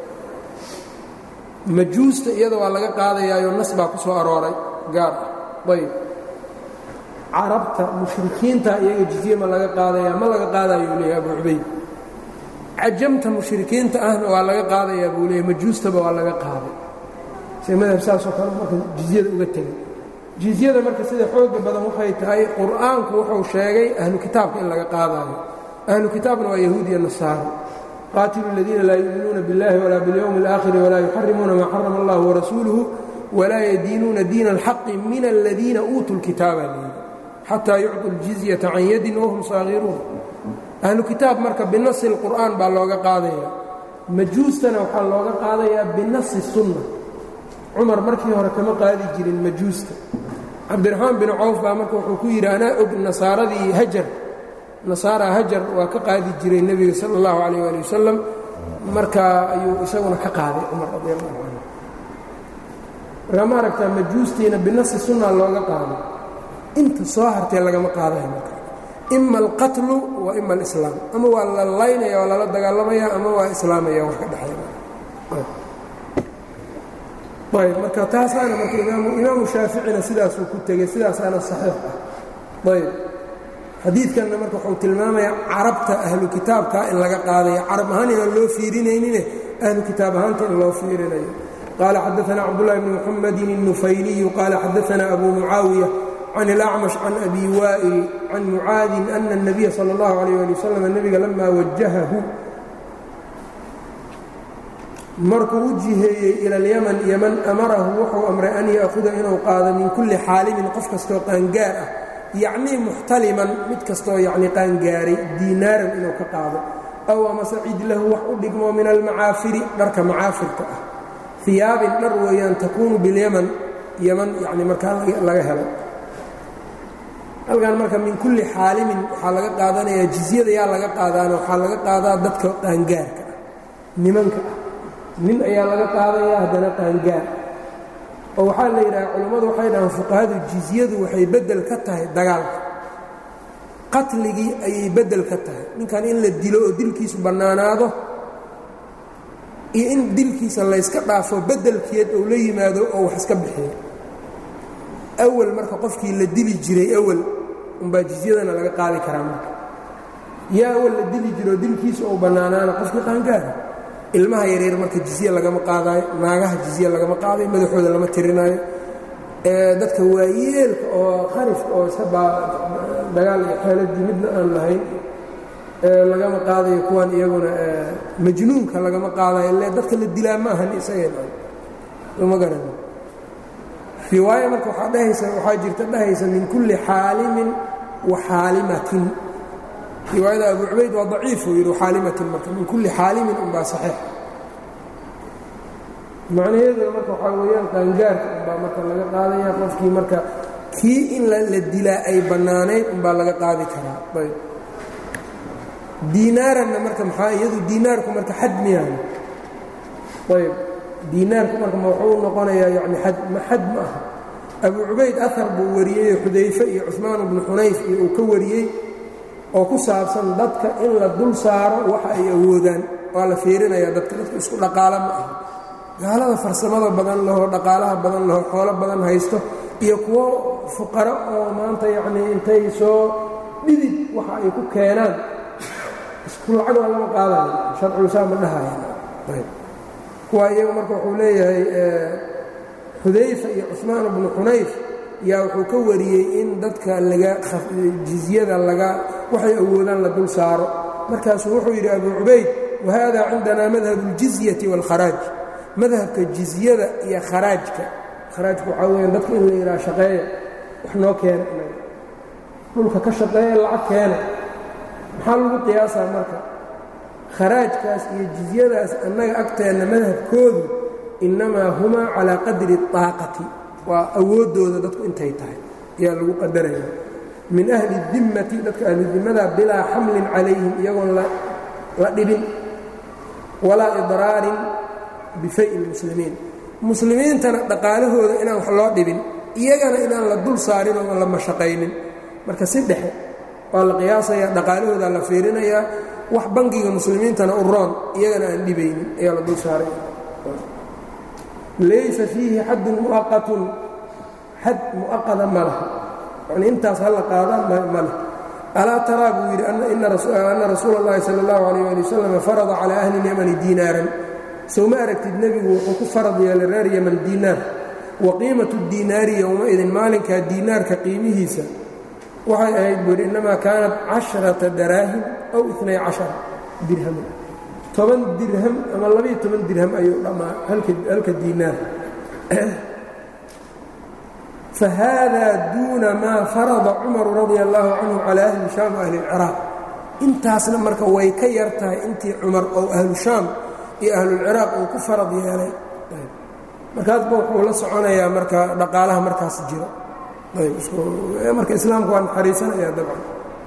majuusta iyada waa laga qaadayaayo nas baa ku soo arooray gaar ah ayb carabta mushrikiinta iyaga jizye ma laga qaadaya ma laga qaadayo leeyahay abu cubayd cajamta mushrikiinta ahna waa laga qaadayaa buu leeyahy majuustaba waa laga qaaday se madhab saasoo kale marka jizyada uga tegay jizyada marka sida xooga badan waxay tahay qur'aanku wuxuu sheegay ahlu kitaabka in laga qaadaayo ahlu kitaabna waa yahuud iyo nasaaro qaatilu اladiina laa yu'minuuna biاllahi walaa biاlyowmi اlآakhiri walaa yuxarimuuna maa xarama اllah warasuuluhu walaa yadiinuuna diina alxaqi min aladiina uutuu lkitaaba lyidhi xataa yucطu ljizyata can yadin wahum saagiruun ahlu kitaab marka binasi اlqur'aan baa looga qaadaya majuustana waxaa looga qaadayaa binasi sunna cumar markii hore kama qaadi jirin majuusta cabdiraxmaan bin cawf baa marka wuxuu ku yidhi anaa og nasaaradii hajar nasaara hajar waa ka qaadi jiray nebiga sala اllahu calayh ali wasalam markaa ayuu isaguna ka qaaday cumar radi allahu canhu markaa ma aragtaa majuustiina binasi sunna looga qaaday inta soo hartee lagama qaadaya marka ima alqatlu wa ima alislaam ama waa la laynaya waa lala dagaalamaya ama waa islaamaya wax ka dhexeeya marka taasaana marka imaamu shaaficina sidaasuu ku tegey sidaasaana saxiix ah ayb xadiidkanna marka wuxuu tilmaamayaa carabta ahlu kitaabka in laga qaadayo carab ahaan inaan loo fiirinaynine ahlu kitaab ahaanta in loo fiirinayo qaala xadaana cabdullahi bni muxamedin الnufayliyu qaala xadaana abu mucaawiya can اlacmash can abi waa'il can mucaadin ana الnabiya salى اllahu alayh ali wasalam nebiga lamaa wajahahu markuu u jiheeyey ila alyaman yaman amarahu wuxuu amray an ya'huda inuu qaado min kulli xaalimin qof kastoo qaangaar ah yacnii muxtaliman mid kastoo yacni qaangaaray diinaaran inuu ka qaado aw amase cid lahu wax u dhigmo min almacaafiri dharka macaafirka ah hiyaabin dhar weeyaan takuunu bilyaman yaman yacni markaa laga helo halkan marka min kulli xaalimin waxaa laga qaadanayaa jizyada yaa laga qaadaana waxaa laga qaadaa dadka qaangaarka ah nimanka ah nin ayaa laga qaadaya haddana qaangaar oo waxaa la yidhaha culammadu waxay dhahaan fuqahadu jizyadu waxay beddel ka tahay dagaalka qatligii ayay beddel ka tahay ninkan in la dilo oo dilkiisu bannaanaado iyo in dilkiisa layska dhaafo beddelkeed ou la yimaado oo wax iska bixiyo awal marka qofkii la dili jiray awal umbaa jizyadana laga qaadi karaa marka yaa awal la dili jiro oo dilkiisu ou bannaanaana qofkii qaangaara ilmaha yaryar marka jizye lagama qaadaayo naagaha jizye lagama qaadayo madaxooda lama tirinaayo dadka waayeelka oo kharifka oo iska dagaal iyo xeeladii midna aan lahayn lagama qaadayo kuwan iyaguna majnuunka lagama qaadayo ile dadka la dilaa ma ahan isagama garan riwaaya marka waxaa dhehaysa waxaa jirta dhehaysa min kulli xaalimin wa xaalimatin riwaayada abu cubayd waa daciifuu yidhi xaalimatin marka min kulli xaalimin unbaa saxiix macnaheeduna marka waxaa weeyaan qaangaarka unbaa marka laga qaadaya qofkii marka kii in la dilaa ay bannaanayd unbaa laga qaadi karaa ayb diinaaranna marka maxaa iyadu diinaarku marka xad miyaan ayb diinaarku marka ma wuxuu noqonayaa yani xad ma xad ma aha abu cubayd ahar buu wariyey xudayfe iyo cuثmaan bnu xunayf iyo uu ka wariyey oo ku saabsan dadka in la dul saaro waxa ay awoodaan waa la fiirinayaa dadka dadka isku dhaqaalo ma aha gaalada farsamada badan lahoo dhaqaalaha badan lahoo xoolo badan haysto iyo kuwo fuqaro oo maanta yacnii intay soo dhidid waxa ay ku keenaan isku lacag waa lama qaadayo sharcuusaa ma dhahayan kuwa iyaga marka wuxuu leeyahay xudayfa iyo cuثmaan bnu xunayf yaa wuxuu ka wariyey in dadka laga jizyada laga waxay awoodaan la dul saaro markaasuu wuxuu yidhi abu cubayd wahada cindana madhabu اljizyati wاlkharaaj madhabka jizyada iyo kharaajka kharaajka waxaa weyaan dadka in la yidhaha shaqeeya wax noo keena inaga dhulka ka shaqeeya lacag keena maxaa lagu qiyaasaa marka kharaajkaas iyo jizyadaas annaga agteenna madhabkoodu innamaa humaa calaa qadri اطaaqati waa awooddooda dadku intay tahay ayaa lagu qadaraya min ahli dimmati dadka ahludimmada bilaa xamlin calayhim iyagoon la dhibin walaa idraarin bifay lmuslimiin muslimiintana dhaqaalahooda inaan wax loo dhibin iyagana inaan la dul saarin oo la mashaqaynin marka si dhexe waa la qiyaasayaa dhaqaalahooda la fiirinayaa wax bangiga muslimiintana u roon iyagana aan dhibaynin ayaa la dul saaraya laysa fiihi xadun muaqatun xad mu'aqada ma laha yani intaas hala qaadaan ma leh alaa taraa buu yidhi ana rasuula اllahi salى اllahu alayh ali wasalam farada calى ahli اlyamani diinaaran sow ma aragtid nebigu wuxuu ku farad yeelay reer yaman diinaar wa qiimatu diinaari yowmaidin maalinkaa diinaarka qiimihiisa waxay ahayd buu yidhi innamaa kaanat casharata daraahim aw inay cashara dirham toban dirham ama labaiyo toban dirham ayuu dhammaa halka diinaar fahaadaa duuna maa farada cumaru radia allaahu canhu calaa ahli shaam wa ahli اlciraaq intaasna marka way ka yar tahay intii cumar oo ahlu shaam iyo ahlulciraaq uu ku farad yeelay markaasba wuxuu la soconayaa marka dhaqaalaha markaas jiro marka islaamka waa naxariisanaya dabcan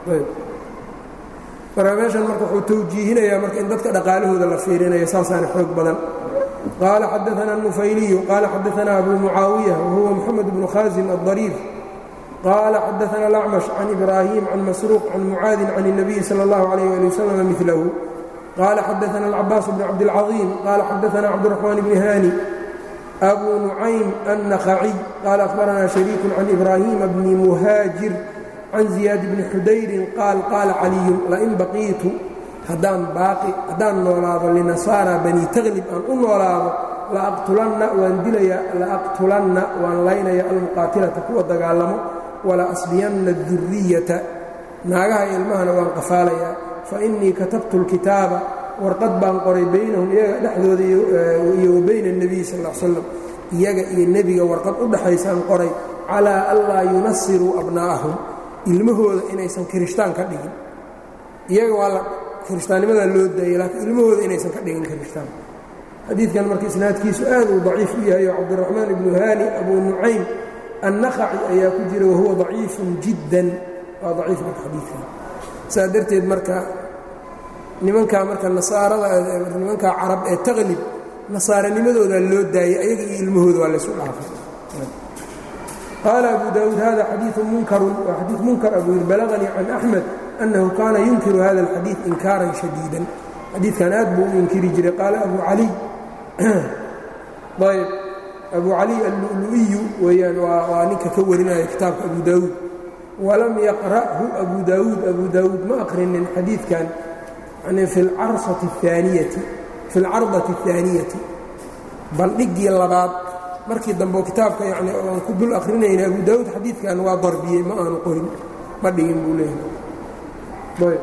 marka meeshan marka wuxuu tawjiihinayaa marka in dadka dhaqaalahooda la fiirinayo saasaana xoog badan qaala xadaana النufayliyu qaala xadaana abu mucaawiya wahuwa moxamed bnu khaasim الضariif qaala xadaana الأcmash can ibraahim can masruuq can mucaadin can الnabiyi salى اllahu عalيh ali waslm milahu qaala xadaana الcabaas bn cabdالcaظiim qaala xadaana cabdالرaxmaan bni hani abu nucaym النakhciy qaala akhbarana shariiku can ibraahima bni muhaajir can ziyaad bni xudayrin qaal qaala caliyun lain baqiitu haddaan baaqi haddaan noolaado linasaara bani taklib aan u noolaado laaqtulanna waan dilaya laaqtulanna waan laynaya almuqaatilata kuwa dagaalamo wala asbiyanna duriyata naagaha ilmahana waan qafaalayaa fa innii katabtu lkitaaba warqad baan qoray baynahum iyaga dhexdooda iyo wa bayna اnebiy sal l slam iyaga iyo nebiga warqad u dhaxaysaan qoray calaa anlaa yunasiruu abnaa'ahum ilmahooda inaysan kirishtaan ka dhigin iyaga waa la kirishtaannimadaa loo daayay laakiin ilmahooda inaysan ka dhigin kirishtaan xadiidkan marka isnaadkiisu aad uu daciif u yahay oo cabdiraxmaan ibnu haani abu nucaym annakhaci ayaa ku jira wahuwa daciifun jiddan waa daciif marka xadiidkan saa darteed marka nimankaa marka nasaarada nimankaa carab ee taqlib nasaaranimadoodaa loo daayay ayaga iyo ilmahooda waa laysu dhaafay qaala abu daawuud hada xadiiu munkarun waa xadiid munkar abuu yir balaganii can axmed annahu kaana yunkiru hada alxadiid inkaaran shadiidan xadiidkan aad buu u inkiri jiray qaala abu caliy ayb abu caliy allulu'iyu weeyaan waa ninka ka warinaya kitaabka abu daawuud walam yaqra'hu abu daawuud abu daawuud ma aqrinin xadiidkan yani fi alcarsati اaaniyati fi alcardati اhaaniyati bandhigii labaad markii dambe kitaabka yani aan ku dul akrinayna abu daawuud xadiidkan waa darbiyey ma aanu qorin ma dhigin buu leeyahay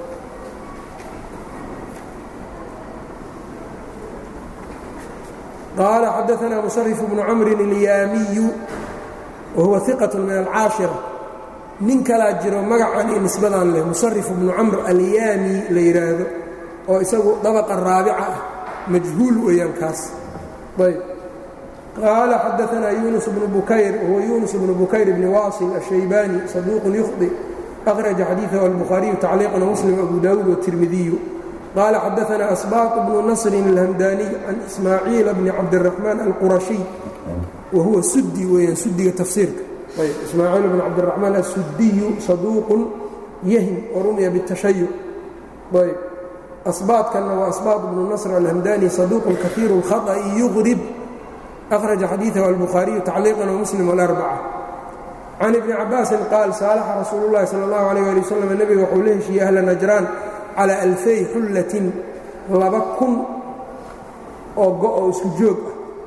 qaala xadaanaa musarif bnu camrin اlyaamiyu wahuwa iqaة min alcaashira nin kalaa jiro magacan iyo nisbadan leh musarif bnu camr alyaami la yidhaahdo oo isagu dabaqa raabica ah majhuul weeyaan kaas ayb qaala xadaanaa yunus bnu bukayr wahuwa yunus bnu bukayr bni waasil ashaybani saduuqun yukhdi akhraja xadiidahu albukhaariyu tacliiqan muslim abu daawuud watirmidiyu qaala xadaanaa asbaaq bnu nasrin alhamdaniy can ismaaciila bni cabdiraxmaan alqurashiy wahuwa sudi weeyaan sudiga tafsiirka ayb ismaaciil bn cabdiraxmaan assudiyu saduuqun yahim warumiya biاtashayuc ayb asbaadkanna waa asbaad bnu nasr alhamdani saduuqun kahiiru اlkhaطأi yuqrib akhraja xadiidahu albukhaariyu tacliiqan wamuslim wاlarbaca can ibni cabaasin qaal saalaxa rasuulu اllahi salى اllahu alيh ali waslm nebiga waxuu la heshiiyey ahla najraan calى alfay xullatin laba kun oo go-o isku joog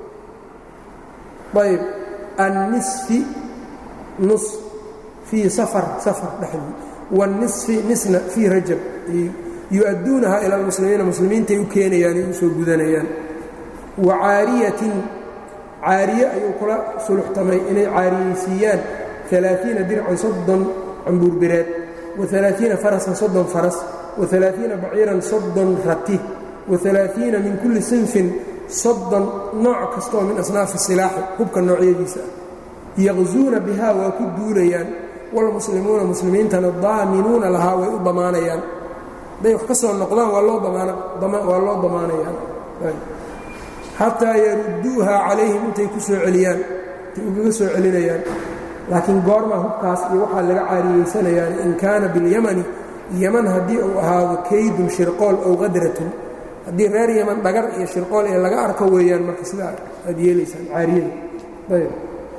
ah ayb annisfi nus fii safar safar dhexdii waاnisfi nisna fii rajab yu-adduunaha ila almuslimiina muslimiintay u keenayaan ay u soo gudanayaan wa caariyatin caariye ayuu kula suluxtamay inay caariyeysiiyaan alaaثiina dircan soddon cambuurbireed wa alaaثiina farasan soddon faras wa alaaثiina baciiran soddon rati wa alaaثiina min kulli sinfin soddon nooc kastaoo min asnaafi silaaxi hubka noocyadiisa ah yaqzuuna bihaa waa ku duulayaan wاlmuslimuuna muslimiintana daaminuuna lahaa way u damaanayaan hadday wax ka soo noqdaan waa loo damaanayaan xataa yarudduuha calayhim intay ku soo celiyaan intay ugaga soo celinayaan laakiin goormaa hubkaas iyo waxaa laga caariyeysanayaan in kaana biاlyamani yaman haddii uu ahaado kaydun shirqool ow qadratun haddii reer yaman dhagar iyo shirqool ee laga arko weeyaan marka sidaa aad yeelaysaan caariyada ayb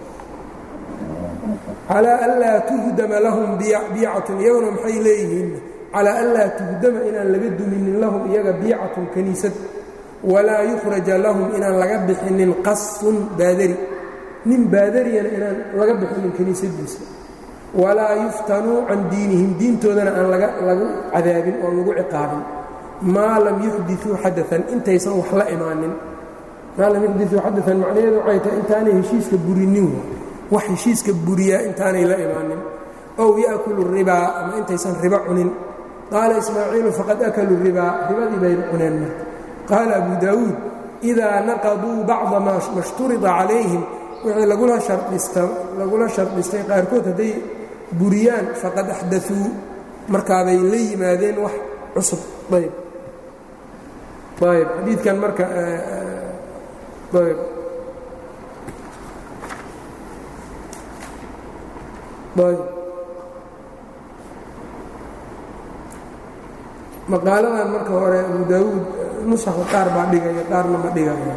calaa anlaa tuhdama lahum biicatun iyaguna maxay leeyihiin calaa anlaa tuhdama inaan laga duminin lahum iyaga biicatun kaniisad walaa yukhraja lahum inaan laga bixinin qasun baadari nin baadariyana inaan laga bixinin kaniisadiisa walaa yuftanuu can diinihim diintoodana aan lagu cadaabin oon lagu ciqaabin maa lam yuxdiuu xadaan intaysan wax la imaanin maa lam yuxdiuu xadaan macnaheedu waxay tahay intaanay heshiiska burinin wax heshiiska buriyaa intaanay la imaanin ow ya'kulu ribaa ama intaysan ribo cunin qaala ismaaciilu faqad akaluu ribaa ribadii bayna cuneen marka qaala abu daawuud idaa naqaduu bacda maa shturida calayhim wixii lagula shardhistay qaarkood hadday buriyaan faqad axdauu markaabay la yimaadeen wax cusub ayb ayb xadiidkan marka ayb ayb maqaaladan marka hore abu daawuud nusaxa qaar baa dhigaya qaarna ma dhigaya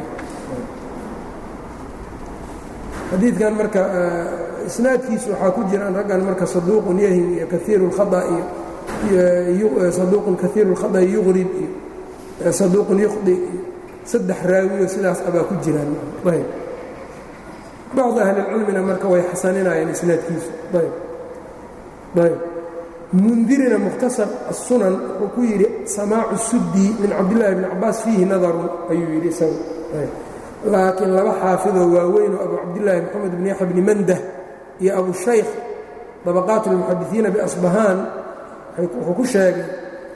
xadiidkan marka isnaadkiisu waxaa ku jiraan raggan marka saduuqun yahim iyo kaiiru اlkhaa iyo saduuqun kaiiru اlkhada yuqrib iyo saduuqun yuqdi iyo saddex raawiyo sidaas abaa ku jiraan ayb bacd ahli اlcilmina marka way xasaninayeen isnaadkiisu ayb ayb mundirina mukhtasar الsunan wuxuu ku yidhi samaacu suddi min cabdillaahi bni cabaas fiihi nadarun ayuu yidhi isagu laakiin laba xaafidoo waaweyn oo abu cabdillaahi moxamed bn yaxya bni mandah iyo abu shaykh dabaqaat اlmuxadisiina biasbahaan wuxuu ku sheegay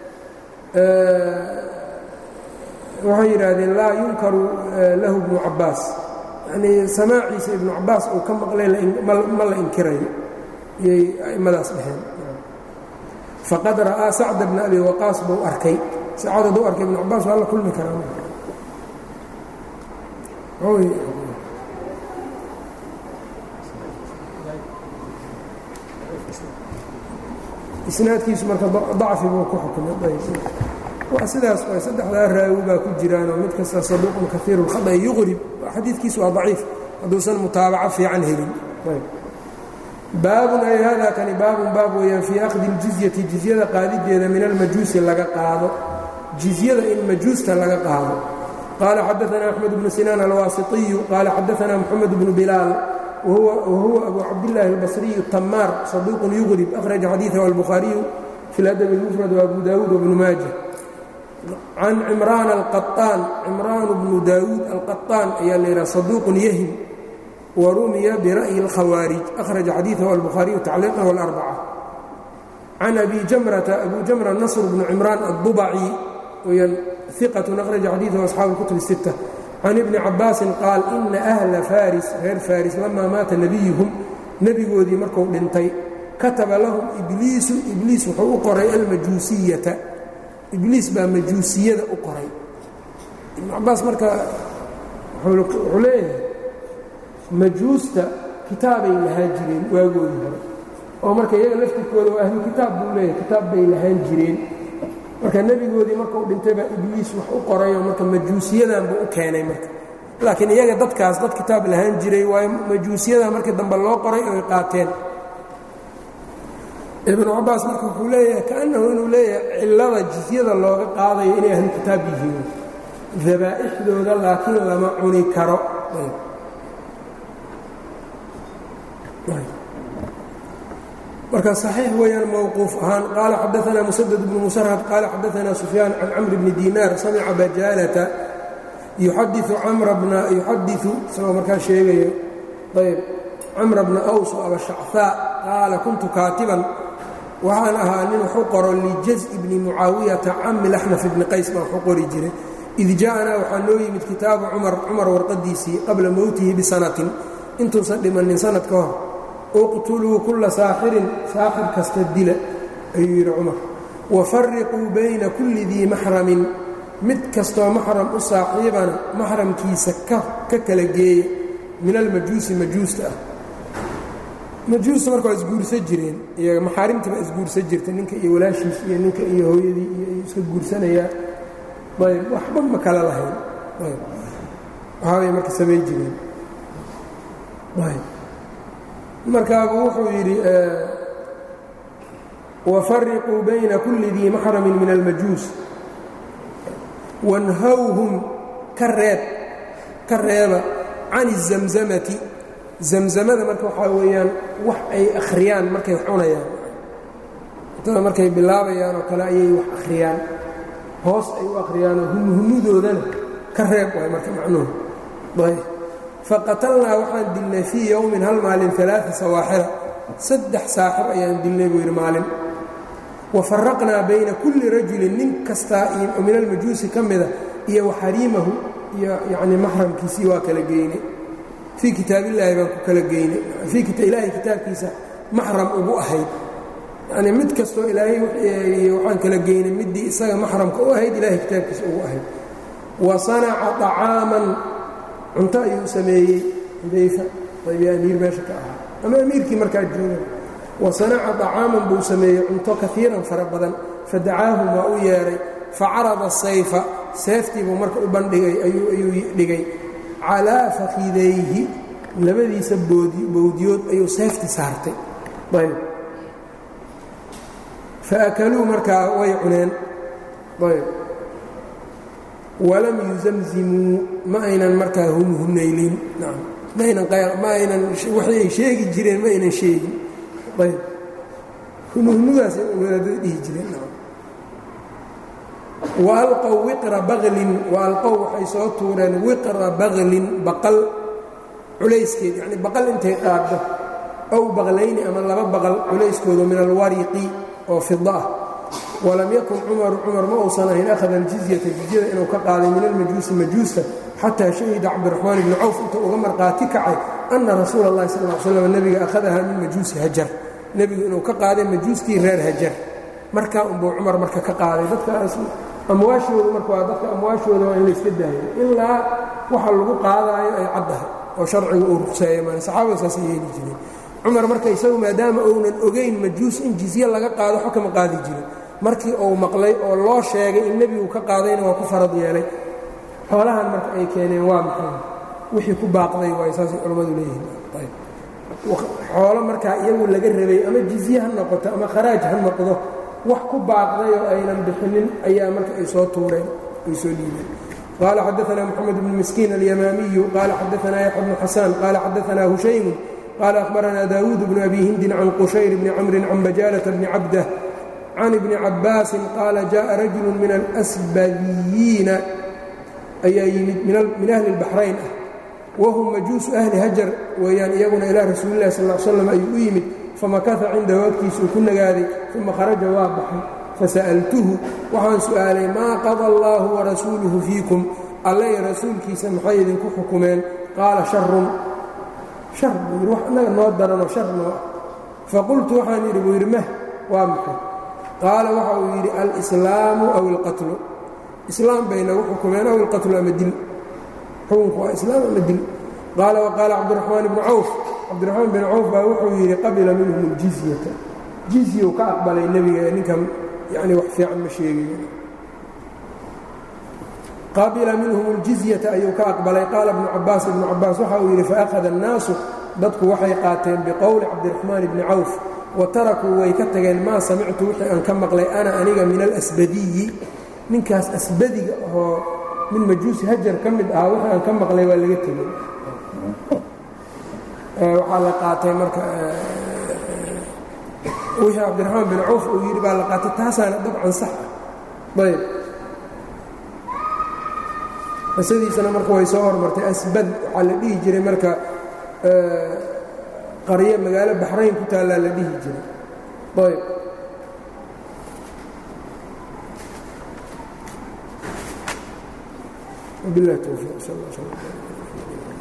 waxay yidhaahdeen laa yunkaru lahu ibnu cabaas yanii samaaciisa ibnu cabaas uu ka maqlay ma la inkirayo iyay a'immadaas dhaheen faqad ra'aa sacda bna abi waqaas buu arkay sacad hadduu arkay ibnu cabaas waa la kulmi karaa isnaadkiisu marka dacfi buu ku xukumay waa sidaas way saddexdaa raawi baa ku jiraanoo mid kasta saduuqun kaiiru اlkhada yuqrib xadiidkiisu waa daciif hadduusan mutaabaco fiican helin baabun ay hada kani baabun baab weeyaan fii akhdi اljizyati jizyada qaadideeda min almajuusi laga qaado jizyada in majuusta laga qaado qaala xadaana axmed bnu sinaan alwaasiطiyu qaala xadaana moxamed bnu bilaal whuwa abu cabdالlahi الbصriyu tamaar صaduuq yugrib أkhraجa xadiiثahu الbukhaariyu fi اladb الmfrad وabu dawuud وbnu maaja can cimraan alqaطaan cimraan bnu daawuud alqaطaan ayaa la yidhaha صaduuq yahim warumiya bira'yi اlkhawaariج أkhraجa xadiiثahu الbukhaariyu tacliiqah الأrbacة can abi jamrata abu jamra nasr bnu cimraan الضubci weyaan iqaة أkhraجa xadiiثahu asxaabu الkutub الستة can ibni cabaasin qaal ina ahla faris reer faris lamaa maata nebiyuhum nebigoodii marku dhintay kataba lahum ibliisu ibliis wuxuu u qoray almajuusiyata ibliis baa majuusiyada u qoray ibnu cabaas marka wuxuu leeyahay majuusta kitaabay lahaan jireen waagoodii hore oo marka iyaga laftirkooda waa ahlu kitaab buu leeyahay kitaab bay lahaan jireen marka nebigoodii markuu dhintay baa ibliis wax u qorayoo marka majuusiyadan buu u keenay marka laakiin iyaga dadkaas dad kitaab lahaan jiray waayo majuusiyadan markii dambe loo qoray oy qaateen ibnu cabaas marka wuxuu leeyahay kaannahu inuu leeyahay cillada jisyada looga qaadayo inay ahlu kitaab yihiin dabaa'ixdooda laakiin lama cuni karo marka صaxiix weeyaan mowquuf ahaan qaala xadaثna musadد bnu musrhad qaala xadaثna sufyaan can camr bni dinaar samica bajaalata yuxadiثu camra bna yuxadiثu isagoo markaa sheegayo ayb camra bna aws o abashacثaa qaala kuntu kaatiban waxaan ahaa nin waxu qoro lijazءi bni mucaawiyata cami laxnaf bni qays baan waxu qori jiray id ja'anaa waxaa noo yimid kitaabu cumar cumar warqadiisii qabla mowtihi bisanatin intuusan dhimanin sanad ka hor uqtuluu kulla saaxirin saaxir kasta dila ayuu yidhi cumar wafariquu bayna kulli dii maxramin mid kastoo maxram u saaxiibana maxramkiisa ka kala geeya min almajuusi majuusta ah majuusta marka waa isguursan jireen iyaga maxaarimtii baa isguursan jirta ninka iyo walaashiis iyo ninka iyo hooyadii iyo iska guursanayaa ayb waxba ma kala lahayn ayb waxaabay marka samayn jireen ayb markaabu wuxuu yidhi wafariquu bayna kulli dii maxramin min almajuus wanhawhum ka reeb ka reeba can الzamzamati zamzamada marka waxaa weeyaan wax ay akhriyaan markay cunayaan cuntada markay bilaabayaan oo kale ayay wax akhriyaan hoos ay u akhriyaanoo humuhunudoodana ka reeb waay marka macnuhu ayb faqatalnaa waxaan dilnay fii yowmin hal maalin alaaa sawaaxira saddex saaxir ayaan dilnay buu yidhi maalin wa faraqnaa bayna kulli rajulin nin kastaa min almajuusi ka mida iyo waxariimahu iyo yacni maxramkiisii waa kala geynay fii kitaabillaahi baan ku kala geynay fii ilaahay kitaabkiisa maxram ugu ahayd yacnii mid kastoo ilaahay waxaan kala geynay middii isaga maxramka u ahayd ilaahay kitaabkiisa ugu ahayd wa sanaca طacaaman cunto ayuu sameeyey xudayfa aybiya amiir meesha ka ahaa ama amiirkii markaa jooga wa sanaca طacaaman buu sameeyey cunto kaiiran fara badan fadacaahum waa u yeedhay facarada sayfa seeftiibuu marka u bandhigay ayuu dhigay calaa fakidayhi labadiisa bowdiyood ayuu seefti saartay ayb faakaluu markaa way cuneen ayb walam yuzamzimuu ma aynan markaa humhunaylin ma aynan ma aynan waxay ay sheegi jireen ma aynan sheegin ayb humhumudaasay wadaadada dhihi jireen waalqow wiqra baklin waalqow waxay soo tuureen wiqra baklin baqal culayskeed yacni baqal intay qaaddo ow baqlayni ama laba baqal culayskooda min alwariqi oo fida ah walam yakun cumaru cumar ma uusan ahayn akhada aljizyata jizyada inuu ka qaaday min almajuusi majuusta xataa shahida cabdiraxmaan ibni cawf intuu uga marqaati kacay anna rasuula اllahi sal l slam nebiga akhadaha min majuusi hajar nebigu inuu ka qaaday majuustii reer hajar markaa unbuu cumar marka ka qaaday dadkaas amwaashooda marka waa dadka amwaashooda waa in layska daayo ilaa waxa lagu qaadaayo ay caddahay oo sharcigu uu ruqseeyo maan saxaabada saasay yeeli jireen cumar marka isagu maadaama uunan ogayn majuus in jizye laga qaado xo kama qaadi jirin markii uu maqlay oo loo sheegay in nebigu ka qaadayna waa ku farad yeelay xoolahan marka ay keeneen waa maxay wixii ku baaqday waay saasay culammadu leeyihiin xoolo markaa iyagu laga rabay ama jizye ha noqoto ama kharaaj ha noqdo wax ku baaqday oo aynan bixinin ayaa marka ay soo tuureen ay soo dhiibeen qaala xadaanaa moxamed bnu miskiin alyamaamiyu qaala xadaanaa yaxya bnu xasaan qaala xadaanaa hushaymu qaala ahbaranaa daawuud bnu abi hindin can qushayr bni camrin can bajaalata bni cabdah can ibni cabbaasin qaala jaءa rajulu min alasbadiyiina ayaa yimid min ahli اlbaxrayn ah wahum majuusu ahli hajar weeyaan iyaguna ilaa rasuulilahi sal slam ayuu u yimid famakata cindahu agtiisuu ku nagaaday uma kharaja waa baxay fasa'altuhu waxaan su'aalay maa qada allaahu warasuuluhu fiikum alle iyo rasuulkiisa maxay idinku xukumeen qaala sharun shar buu yidhi wax annaga noo daranoo shar noo ah faqultu waxaan yidhi buu yidhi mah waa maxay qaala waxa uu yidhi alislaamu aw ilqatlu islaam bay nagu xukumeen aw ilqatlu ama dil xukunku waa islaam ama dil qaala waqaala cabdiraxmaan ibnu cawf cabdiraxmaan bin cawf baa wuxuu yidhi qabila minhum aljizyata jizyuu ka aqbalay nebiga ee ninkan yani wax fiican ma sheegayo qabila minhum aljizyata ayuu ka aqbalay qaala ibnu cabaas ibnu cabaas waxa uu yidhi faakhada annaasu dadku waxay qaateen biqowli cabdiraxmaan ibni cawf wa tarakuu way ka tageen maa samictu wixii aan ka maqlay ana aniga min alasbadiyi ninkaas asbadiga oo min majuusi hajar ka mid ahaa wixii aan ka maqlay waa laga tegey waxaa la qaatay marka wixii cabdiraxmaan bin cawf uu yidhi baa la qaatay taasaana dabcan sax ah ayb qisadiisana marka way soo hormartay asbad waxaa la dhihi jiray marka qaryo magaalo baxrayn ku taallaa la dhihi jiray ayb وبالله التوفيق صلى الله عليه وسلم